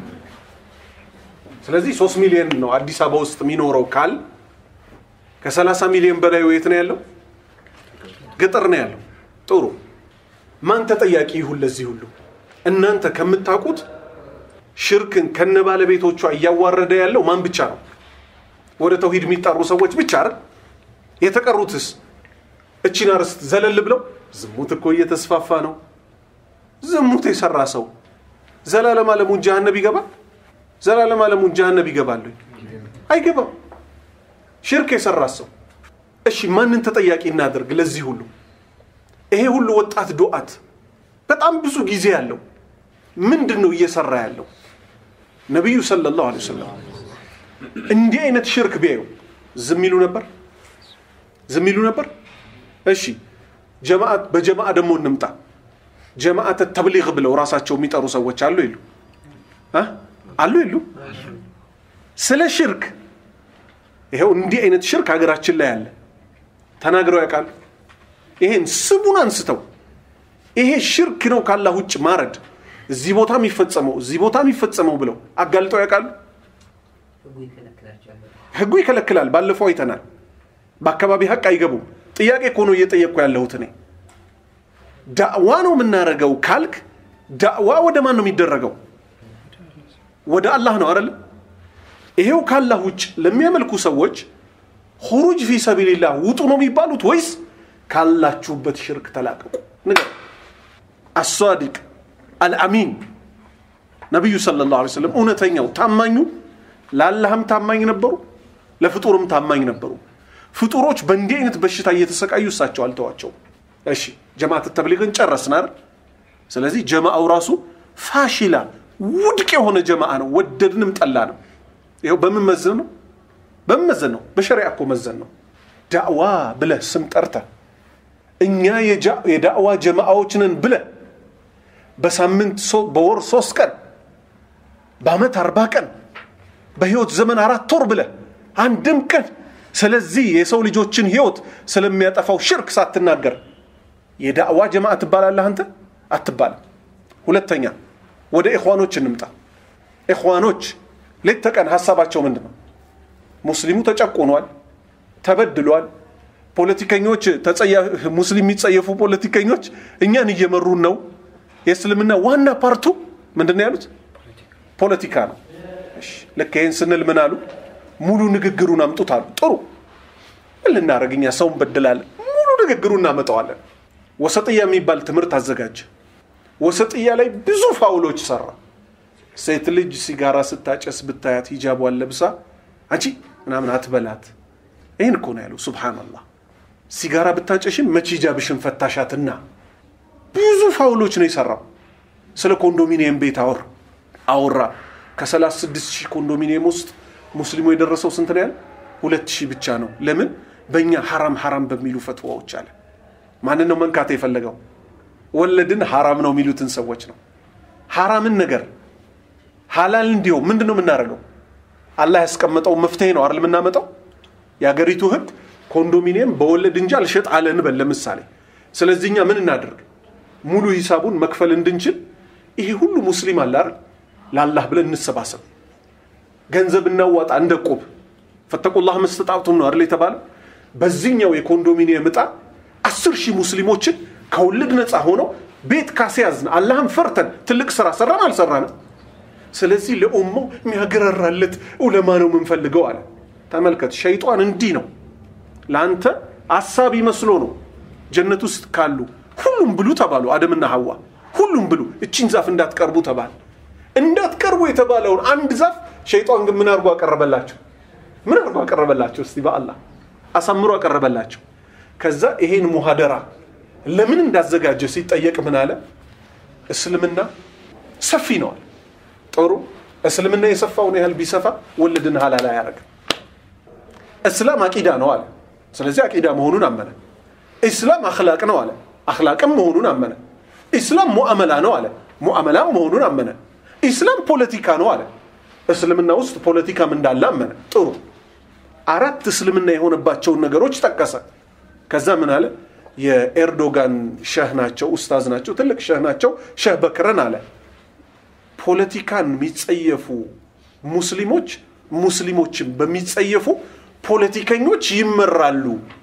ስለዚህ ሶስት ሚሊዮን ነው አዲስ አበባ ውስጥ የሚኖረው ካል ከሰላሳ ሚሊዮን በላይ የት ነው ያለው? ገጠር ነው ያለው። ጥሩ ማን ተጠያቂ ይሁን ለዚህ ሁሉ? እናንተ ከምታውቁት ሽርክን ከነ ባለቤቶቿ እያዋረደ ያለው ማን ብቻ ነው? ወደ ተውሂድ የሚጣሩ ሰዎች ብቻ አይደል? የተቀሩትስ እቺን አርዕስት ዘለል ብለው ዝሙት እኮ እየተስፋፋ ነው። ዝሙት የሰራ ሰው ዘላለም ዓለሙን ጀሃነብ ይገባል? ዘላለም ዓለሙን ጀሃነብ ይገባል ወይ? አይገባም። ሽርክ የሰራ ሰው እሺ፣ ማንን ተጠያቂ እናደርግ ለዚህ ሁሉ? ይሄ ሁሉ ወጣት ዱዓት በጣም ብዙ ጊዜ ያለው ምንድን ነው እየሰራ ያለው? ነቢዩ ሰለላሁ ዐለይሂ ወሰለም እንዲህ አይነት ሽርክ ቢያዩ ዝም ይሉ ነበር? ዝም ይሉ ነበር? እሺ ጀማዓት በጀማዓ ደግሞ እንምጣ። ጀማዓተ ተብሊግ ብለው ራሳቸው የሚጠሩ ሰዎች አሉ የሉ? እ? አሉ የሉ? ስለ ሽርክ ይኸው እንዲህ አይነት ሽርክ ሀገራችን ላይ አለ። ተናግረው ያውቃሉ? ይሄን ስሙን አንስተው ይሄ ሽርክ ነው ካላህ ውጭ ማረድ እዚህ ቦታ የሚፈጸመው እዚህ ቦታ የሚፈጸመው ብለው አጋልጠው ያውቃሉ? ህጉ ይከለክላል። ባለፈው አይተናል። በአካባቢ ሀቅ አይገቡም። ጥያቄ እኮ ነው እየጠየቅኩ ያለሁት እኔ። ዳዕዋ ነው የምናደርገው ካልክ ዳዕዋ ወደ ማን ነው የሚደረገው? ወደ አላህ ነው አይደለም? ይሄው ካላህ ውጭ ለሚያመልኩ ሰዎች ሁሩጅ ፊ ሰቢልላህ ውጡ ነው የሚባሉት ወይስ ካላችሁበት ሽርክ ተላቀቁ? ንገር። አሳዲቅ አልአሚን ነቢዩ ሰለላሁ ዐለይሂ ወሰለም እውነተኛው ታማኙ ለአላህም ታማኝ ነበሩ፣ ለፍጡርም ታማኝ ነበሩ። ፍጡሮች በእንዲህ አይነት በሽታ እየተሰቃዩ እሳቸው አልተዋቸውም። እሺ ጀማዓት ተብሊግን ጨረስን አይደል? ስለዚህ ጀማዓው ራሱ ፋሺላ ውድቅ የሆነ ጀማዓ ነው፣ ወደድንም ጠላ ነው። ይኸው በምን መዘን ነው? በምን መዘን ነው? በሸሪዓ እኮ መዘን ነው። ዳዕዋ ብለህ ስም ጠርተህ እኛ የጃ- የዳዕዋ ጀማዓዎች ነን ብለህ በሳምንት ሶ- በወር ሶስት ቀን በአመት አርባ ቀን በህይወት ዘመን አራት ወር ብለህ አንድም ቀን ስለዚህ የሰው ልጆችን ህይወት ስለሚያጠፋው ሽርክ ሳትናገር የዳዕዋ ጀማዓ ትባላለህ አንተ አትባልም ሁለተኛ ወደ ኢኽዋኖች እንምጣ ኢኽዋኖች ሌት ተቀን ሀሳባቸው ምንድን ነው ሙስሊሙ ተጨቁኗል ተበድሏል ፖለቲከኞች ተጸያ- ሙስሊም የሚጸየፉ ፖለቲከኞች እኛን እየመሩን ነው የእስልምና ዋና ፓርቱ ምንድን ነው ያሉት ፖለቲካ ነው እሺ፣ ልክ ይህን ስንል ምን አሉ ሙሉ ንግግሩን አምጡት አሉ ጥሩ ምን ልናደርግ እኛ ሰውን በድላለን ሙሉ ንግግሩን እናመጣዋለን ወሰጥያ የሚባል ትምህርት አዘጋጀ ወሰጥያ ላይ ብዙ ፋውሎች ሰራ ሴት ልጅ ሲጋራ ስታጨስ ብታያት ሂጃቧን ለብሳ አንቺ ምናምን አትበላት ይህን እኮ ነው ያለው ሱብሃንአላህ ሲጋራ ብታጨሽም መች ሂጃብሽን ፈታሻትና ብዙ ፋውሎች ነው የሰራው ስለ ኮንዶሚኒየም ቤት አወር አወራ ከ36 ሺህ ኮንዶሚኒየም ውስጥ ሙስሊሙ የደረሰው ስንት ነው ያለ ሁለት ሺህ ብቻ ነው ለምን በእኛ ሐራም ሐራም በሚሉ ፈትዋዎች አለ ማንን ነው መንካት የፈለገው ወለድን ሐራም ነው የሚሉትን ሰዎች ነው ሐራምን ነገር ሐላል እንዲሆን ምንድን ነው የምናደርገው አላህ ያስቀመጠው መፍትሄ ነው አይደል የምናመጣው የአገሪቱ ህግ ኮንዶሚኒየም በወለድ እንጂ አልሸጥ አለ እንበል ለምሳሌ ስለዚህ እኛ ምን እናደርግ ሙሉ ሂሳቡን መክፈል እንድንችል ይሄ ሁሉ ሙስሊም አለ አይደል ለአላህ ብለን እንሰባሰብ ገንዘብ እናዋጣ እንደ ቁብ ፈተቁላህ መስተጣዕቱም ነው አይደል የተባለ በዚህኛው የኮንዶሚኒየም እጣ አስር ሺህ ሙስሊሞችን ከወለድ ነፃ ሆነው ቤት ካስያዝን አላህን ፈርተን ትልቅ ስራ ሰራን አልሰራንም ስለዚህ ለኡማው የሚያገራራለት ዑለማ ነው የምንፈልገው አለ ተመልከት ሸይጧን እንዲህ ነው ለአንተ አሳቢ መስሎ ነው ጀነት ውስጥ ካሉ ሁሉም ብሉ ተባሉ አደምና ሐዋ ሁሉም ብሉ እቺን ዛፍ እንዳትቀርቡ ተባለ እንዳትቀርቡ የተባለውን አንድ ዛፍ ሸይጣን ግን ምን አድርጎ አቀረበላቸው ምን አድርጎ አቀረበላቸው እስቲ በአላህ አሳምሮ አቀረበላቸው ከዛ ይሄን ሙሃደራ ለምን እንዳዘጋጀ ሲጠየቅ ምን አለ እስልምና ሰፊ ነዋል ጥሩ እስልምና የሰፋውን ያህል ቢሰፋ ወለድን ሀላል አያደርግም እስላም አቂዳ ነው አለ ስለዚህ አቂዳ መሆኑን አመነ ኢስላም አክላቅ ነው አለ አክላቅም መሆኑን አመነ ኢስላም ሙአመላ ነው አለ ሙአመላም መሆኑን አመነ ኢስላም ፖለቲካ ነው አለ እስልምና ውስጥ ፖለቲካም እንዳለ አመነ ጥሩ አራት እስልምና የሆነባቸውን ነገሮች ጠቀሰ ከዛ ምን አለ የኤርዶጋን ሸህ ናቸው ኡስታዝ ናቸው ትልቅ ሸህ ናቸው ሸህ በክረን አለ ፖለቲካን የሚጸየፉ ሙስሊሞች ሙስሊሞችን በሚጸየፉ ፖለቲከኞች ይመራሉ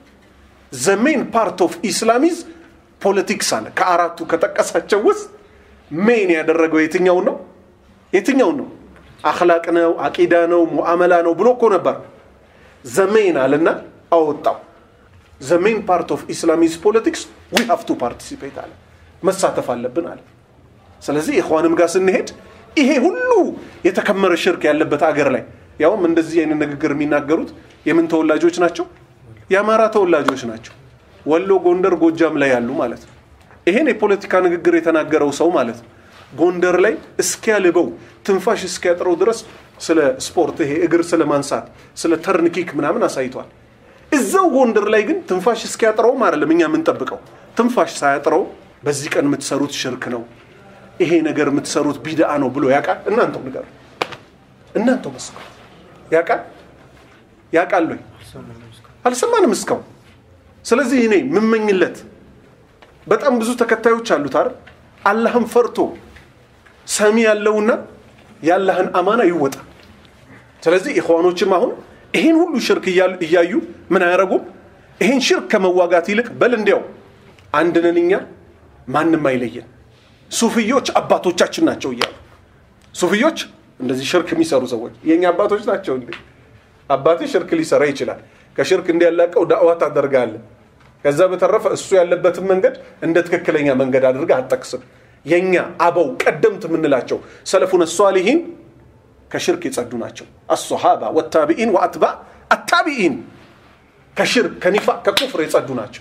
ዘሜን ፓርት ኦፍ ኢስላሚዝ ፖለቲክስ አለ ከአራቱ ከጠቀሳቸው ውስጥ ሜን ያደረገው የትኛውን ነው የትኛውን ነው አክላቅ ነው አቂዳ ነው ሙአመላ ነው ብሎ እኮ ነበር ዘሜን አለና አወጣው ዘሜን ፓርት ኦፍ ኢስላሚዝ ፖለቲክስ ዊ ሃቭ ቱ ፓርቲሲፔት አለ መሳተፍ አለብን አለ ስለዚህ ኢኽዋንም ጋር ስንሄድ ይሄ ሁሉ የተከመረ ሽርክ ያለበት አገር ላይ ያውም እንደዚህ አይነት ንግግር የሚናገሩት የምን ተወላጆች ናቸው የአማራ ተወላጆች ናቸው ወሎ ጎንደር ጎጃም ላይ ያሉ ማለት ነው ይሄን የፖለቲካ ንግግር የተናገረው ሰው ማለት ነው ጎንደር ላይ እስኪያልበው ትንፋሽ እስኪያጥረው ድረስ ስለ ስፖርት ይሄ እግር ስለ ማንሳት ስለ ተርንኪክ ምናምን አሳይቷል እዛው ጎንደር ላይ ግን ትንፋሽ እስኪያጥረውም አይደለም እኛ የምንጠብቀው ትንፋሽ ሳያጥረው በዚህ ቀን የምትሰሩት ሽርክ ነው ይሄ ነገር የምትሰሩት ቢድአ ነው ብሎ ያውቃል እናንተው ንገሩ እናንተው መስከሩ ያውቃል ያውቃል ወይ አልሰማንም እስካሁን ስለዚህ እኔ የምመኝለት በጣም ብዙ ተከታዮች አሉት አይደል አላህን ፈርቶ ሰሚ ያለውና የአላህን አማና ይወጣ ስለዚህ ኢኽዋኖችም አሁን ይሄን ሁሉ ሽርክ እያሉ- እያዩ ምን አያረጉም ይሄን ሽርክ ከመዋጋት ይልቅ በል እንዲያው አንድ ነን እኛ ማንም አይለየን ሱፍዮች አባቶቻችን ናቸው እያሉ ሱፍዮች እንደዚህ ሽርክ የሚሰሩ ሰዎች የእኛ አባቶች ናቸው እንዴ አባቴ ሽርክ ሊሰራ ይችላል ከሽርክ እንዲያላቀው ዳዕዋ ታደርጋለህ ከዛ በተረፈ እሱ ያለበትን መንገድ እንደ ትክክለኛ መንገድ አድርገህ አጠቅስም የኛ አበው ቀደምት የምንላቸው ሰለፉን ሷሊሂን ከሽርክ የጸዱ ናቸው አሶሃባ ወታቢኢን ወአትባ አታቢኢን ከሽርክ ከኒፋ ከኩፍር የጸዱ ናቸው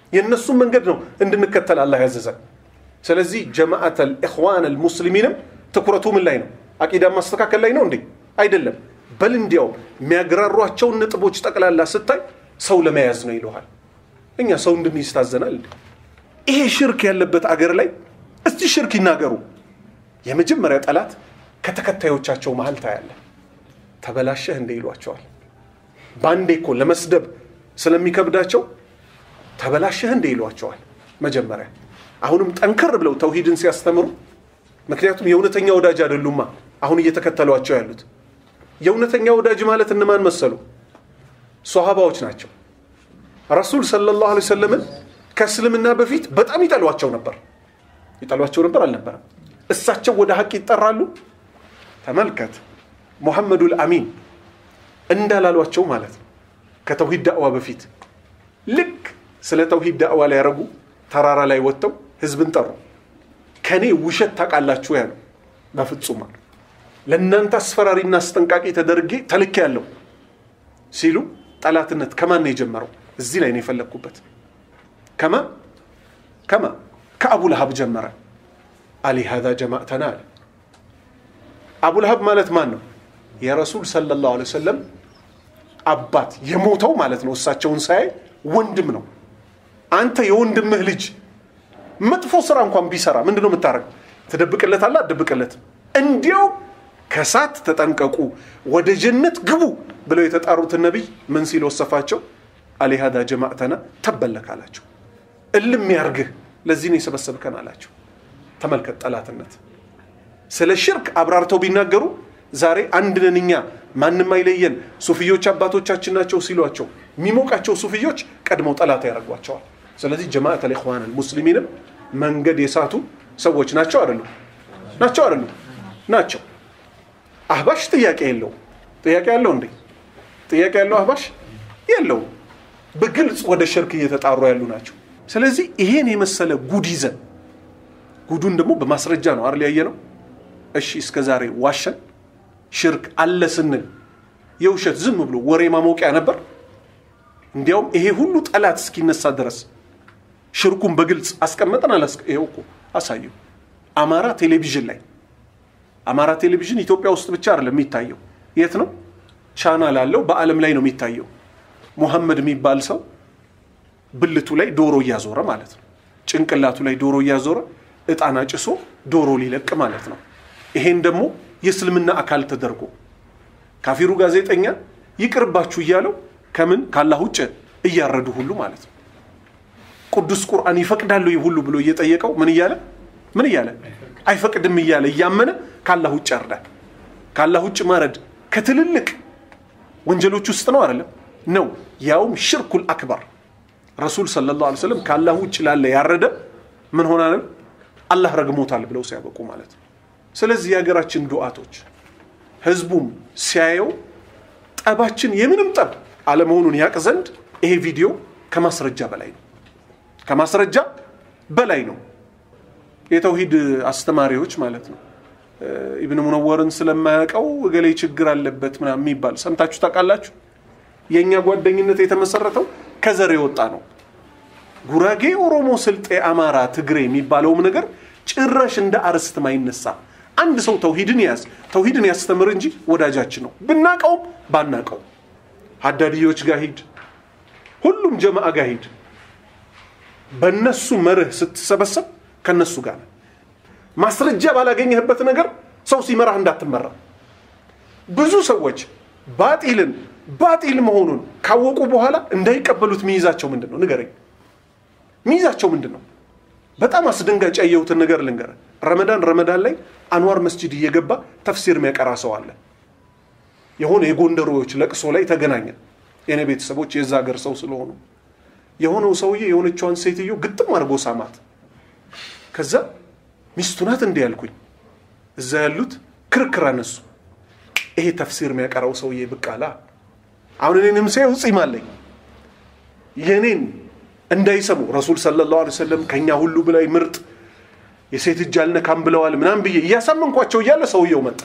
የእነሱን መንገድ ነው እንድንከተል አላህ ያዘዘን ስለዚህ ጀማዓት ልእኽዋን ልሙስሊሚንም ትኩረቱ ምን ላይ ነው አቂዳ ማስተካከል ላይ ነው እንዴ አይደለም በል እንዲያው የሚያግራሯቸውን ነጥቦች ጠቅላላ ስታይ ሰው ለመያዝ ነው ይለሃል እኛ ሰው እንድንይዝ ታዘናል እንዴ ይሄ ሽርክ ያለበት አገር ላይ እስቲ ሽርክ ይናገሩ የመጀመሪያ ጠላት ከተከታዮቻቸው መሀል ታያለ ተበላሸህ እንደ ይሏቸዋል በአንዴ እኮ ለመስደብ ስለሚከብዳቸው ተበላሸህ እንደ ይሏቸዋል መጀመሪያ አሁንም ጠንከር ብለው ተውሂድን ሲያስተምሩ ምክንያቱም የእውነተኛ ወዳጅ አይደሉማ አሁን እየተከተሏቸው ያሉት የእውነተኛ ወዳጅ ማለት እነማን መሰሉ ሶሃባዎች ናቸው ረሱል ሰለላሁ ዐለይሂ ወሰለምን ከእስልምና በፊት በጣም ይጠሏቸው ነበር ይጠሏቸው ነበር አልነበረም እሳቸው ወደ ሀቅ ይጠራሉ ተመልከት ሙሐመዱል አሚን እንዳላሏቸው ማለት ነው ከተውሂድ ዳዕዋ በፊት ልክ ስለ ተውሂድ ዳዕዋ ላይ ያደረጉ ተራራ ላይ ወጥተው ህዝብን ጠሩ ከኔ ውሸት ታውቃላችሁ ያሉ በፍጹም አሉ ለእናንተ አስፈራሪና አስጠንቃቂ ተደርጌ ተልክ ያለው ሲሉ ጠላትነት ከማን ነው የጀመረው እዚህ ላይ ነው የፈለግኩበት ከማ ከማ ከአቡ ለሀብ ጀመረ አሊ ሀዛ ጀማዕተና አለ አቡ ለሀብ ማለት ማን ነው የረሱል ሰለላሁ ዐለይሂ ወሰለም አባት የሞተው ማለት ነው እሳቸውን ሳያይ ወንድም ነው አንተ የወንድምህ ልጅ መጥፎ ስራ እንኳን ቢሰራ ምንድን ነው የምታደረግ ትደብቅለት አለ አትደብቅለት እንዲያው ከሳት ተጠንቀቁ ወደ ጀነት ግቡ ብለው የተጣሩትን ነቢይ ምን ሲል ወሰፋቸው አሊሃዳ ጀማዕተና ተበለክ አላቸው እልም ያርግህ ለዚህ ነው የሰበሰብከን አላቸው ተመልከት ጠላትነት ስለ ሽርክ አብራርተው ቢናገሩ ዛሬ አንድ ነን እኛ ማንም አይለየን ሱፍዮች አባቶቻችን ናቸው ሲሏቸው የሚሞቃቸው ሱፍዮች ቀድመው ጠላት ያደርጓቸዋል ስለዚህ ጀማዓት ልኢኽዋን ሙስሊሚንም መንገድ የሳቱ ሰዎች ናቸው አይደሉ ናቸው አይደሉ ናቸው አህባሽ ጥያቄ የለው ጥያቄ ያለው እንዴ ጥያቄ ያለው አህባሽ የለው በግልጽ ወደ ሽርክ እየተጣሩ ያሉ ናቸው ስለዚህ ይሄን የመሰለ ጉድ ይዘን ጉዱን ደግሞ በማስረጃ ነው አርል ያየ ነው እሺ እስከ ዛሬ ዋሸን ሽርክ አለ ስንል የውሸት ዝም ብሎ ወሬ ማሞቂያ ነበር እንዲያውም ይሄ ሁሉ ጠላት እስኪነሳ ድረስ ሽርኩን በግልጽ አስቀመጠን አላስ ይኸው እኮ አሳየው አማራ ቴሌቪዥን ላይ አማራ ቴሌቪዥን ኢትዮጵያ ውስጥ ብቻ አይደለም የሚታየው የት ነው ቻናል አለው በአለም ላይ ነው የሚታየው ሙሐመድ የሚባል ሰው ብልቱ ላይ ዶሮ እያዞረ ማለት ነው ጭንቅላቱ ላይ ዶሮ እያዞረ እጣን አጭሶ ዶሮ ሊለቅ ማለት ነው ይሄን ደግሞ የእስልምና አካል ተደርጎ ካፊሩ ጋዜጠኛ ይቅርባችሁ እያለው ከምን ካላህ ውጭ እያረዱ ሁሉ ማለት ነው ቅዱስ ቁርአን ይፈቅዳሉ ይህ ሁሉ ብሎ እየጠየቀው ምን እያለ ምን እያለ አይፈቅድም እያለ እያመነ ካላህ ውጭ ያርዳል ካላህ ውጭ ማረድ ከትልልቅ ወንጀሎች ውስጥ ነው አይደለም ነው ያውም ሽርኩል አክበር ረሱል ሰለላሁ ዐለይሂ ወሰለም ካላህ ውጭ ላለ ያረደ ምን ሆናንም አላህ ረግሞታል ብለው ሲያበቁ ማለት ነው ስለዚህ የሀገራችን ዱዓቶች ህዝቡም ሲያየው ጠባችን የምንም ጠብ አለመሆኑን ያቅ ዘንድ ይሄ ቪዲዮ ከማስረጃ በላይ ነው ከማስረጃ በላይ ነው የተውሂድ አስተማሪዎች ማለት ነው ኢብን ሙነወርን ስለማያውቀው እገሌ ችግር አለበት ምናምን የሚባል ሰምታችሁ ታውቃላችሁ የእኛ ጓደኝነት የተመሰረተው ከዘር የወጣ ነው ጉራጌ ኦሮሞ ስልጤ አማራ ትግሬ የሚባለውም ነገር ጭራሽ እንደ አርስት ማይነሳ አንድ ሰው ተውሂድን ያዝ ተውሂድን ያስተምር እንጂ ወዳጃችን ነው ብናቀውም ባናቀው ሀዳድዮች ጋር ሂድ ሁሉም ጀማአ ጋር ሂድ በእነሱ መርህ ስትሰበሰብ ከነሱ ጋር ነው ማስረጃ ባላገኘህበት ነገር ሰው ሲመራህ እንዳትመራ ብዙ ሰዎች ባጢልን ባጢል መሆኑን ካወቁ በኋላ እንዳይቀበሉት ሚይዛቸው ምንድን ነው ንገረኝ ሚይዛቸው ምንድን ነው በጣም አስደንጋጭ ያየሁትን ነገር ልንገረ ረመዳን ረመዳን ላይ አንዋር መስጂድ እየገባ ተፍሲር የሚያቀራ ሰው አለ የሆነ የጎንደሮዎች ለቅሶ ላይ ተገናኘ የኔ ቤተሰቦች የዛ ሀገር ሰው ስለሆኑ የሆነው ሰውዬ የሆነችዋን ሴትዮ ግጥም አድርጎ ሳማት ከዛ ሚስቱ ናት እንዲህ ያልኩኝ እዛ ያሉት ክርክር አነሱ ይሄ ተፍሲር የሚያቀራው ሰውዬ ብቅ አላ አሁን እኔንም ሳየው ጺም አለኝ የኔን እንዳይሰሙ ረሱል ሰለላሁ ዐለይሂ ወሰለም ከኛ ሁሉ በላይ ምርጥ የሴት እጅ አልነካም ብለዋል ምናምን ብዬ እያሳመንኳቸው እያለ ሰውየው መጣ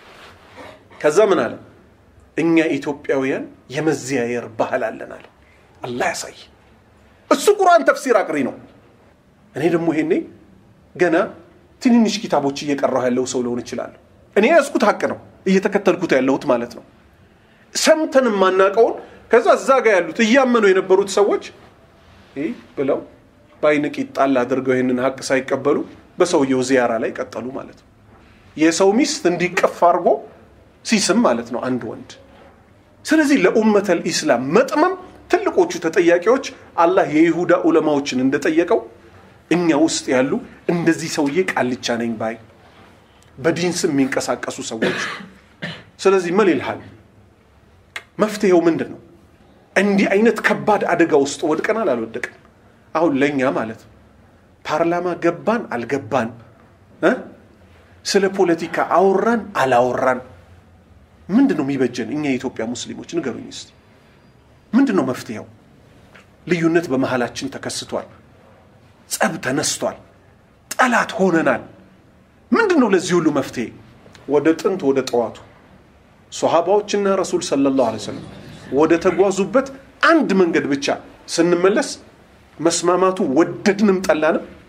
ከዛ ምን አለ እኛ ኢትዮጵያውያን የመዘያየር ባህል አለን አለ አላህ ያሳይ እሱ ቁርአን ተፍሲር አቅሪ ነው። እኔ ደግሞ ይሄኔ ገና ትንንሽ ኪታቦች እየቀራሁ ያለው ሰው ልሆን እችላለሁ። እኔ ያዝኩት ሀቅ ነው እየተከተልኩት ያለሁት ማለት ነው። ሰምተን የማናውቀውን ከዛ እዛ ጋር ያሉት እያመኑ የነበሩት ሰዎች ይህ ብለው በአይንቂት ጣል አድርገው ይህንን ሀቅ ሳይቀበሉ በሰውየው ዚያራ ላይ ቀጠሉ ማለት ነው። የሰው ሚስት እንዲቀፍ አድርጎ ሲስም ማለት ነው አንድ ወንድ። ስለዚህ ለኡመተል ኢስላም መጥመም ትልቆቹ ተጠያቂዎች አላህ የይሁዳ ዑለማዎችን እንደጠየቀው እኛ ውስጥ ያሉ እንደዚህ ሰውዬ ቃልቻ ነኝ ባይ በዲን ስም የሚንቀሳቀሱ ሰዎች። ስለዚህ ምን ይልሃል? መፍትሄው ምንድን ነው? እንዲህ አይነት ከባድ አደጋ ውስጥ ወድቀናል አልወደቅን? አሁን ለእኛ ማለት ነው ፓርላማ ገባን አልገባን እ ስለ ፖለቲካ አወራን አላወራን ምንድን ነው የሚበጀን? እኛ የኢትዮጵያ ሙስሊሞች ንገሩኝ እስቲ ምንድን ነው መፍትሄው? ልዩነት በመሃላችን ተከስቷል። ጸብ ተነስቷል። ጠላት ሆነናል። ምንድን ነው ለዚህ ሁሉ መፍትሄ? ወደ ጥንት ወደ ጠዋቱ ሶሃባዎችና ረሱል ሰለላሁ ዐለይሂ ወሰለም ወደ ተጓዙበት አንድ መንገድ ብቻ ስንመለስ መስማማቱ ወደድንም ጠላንም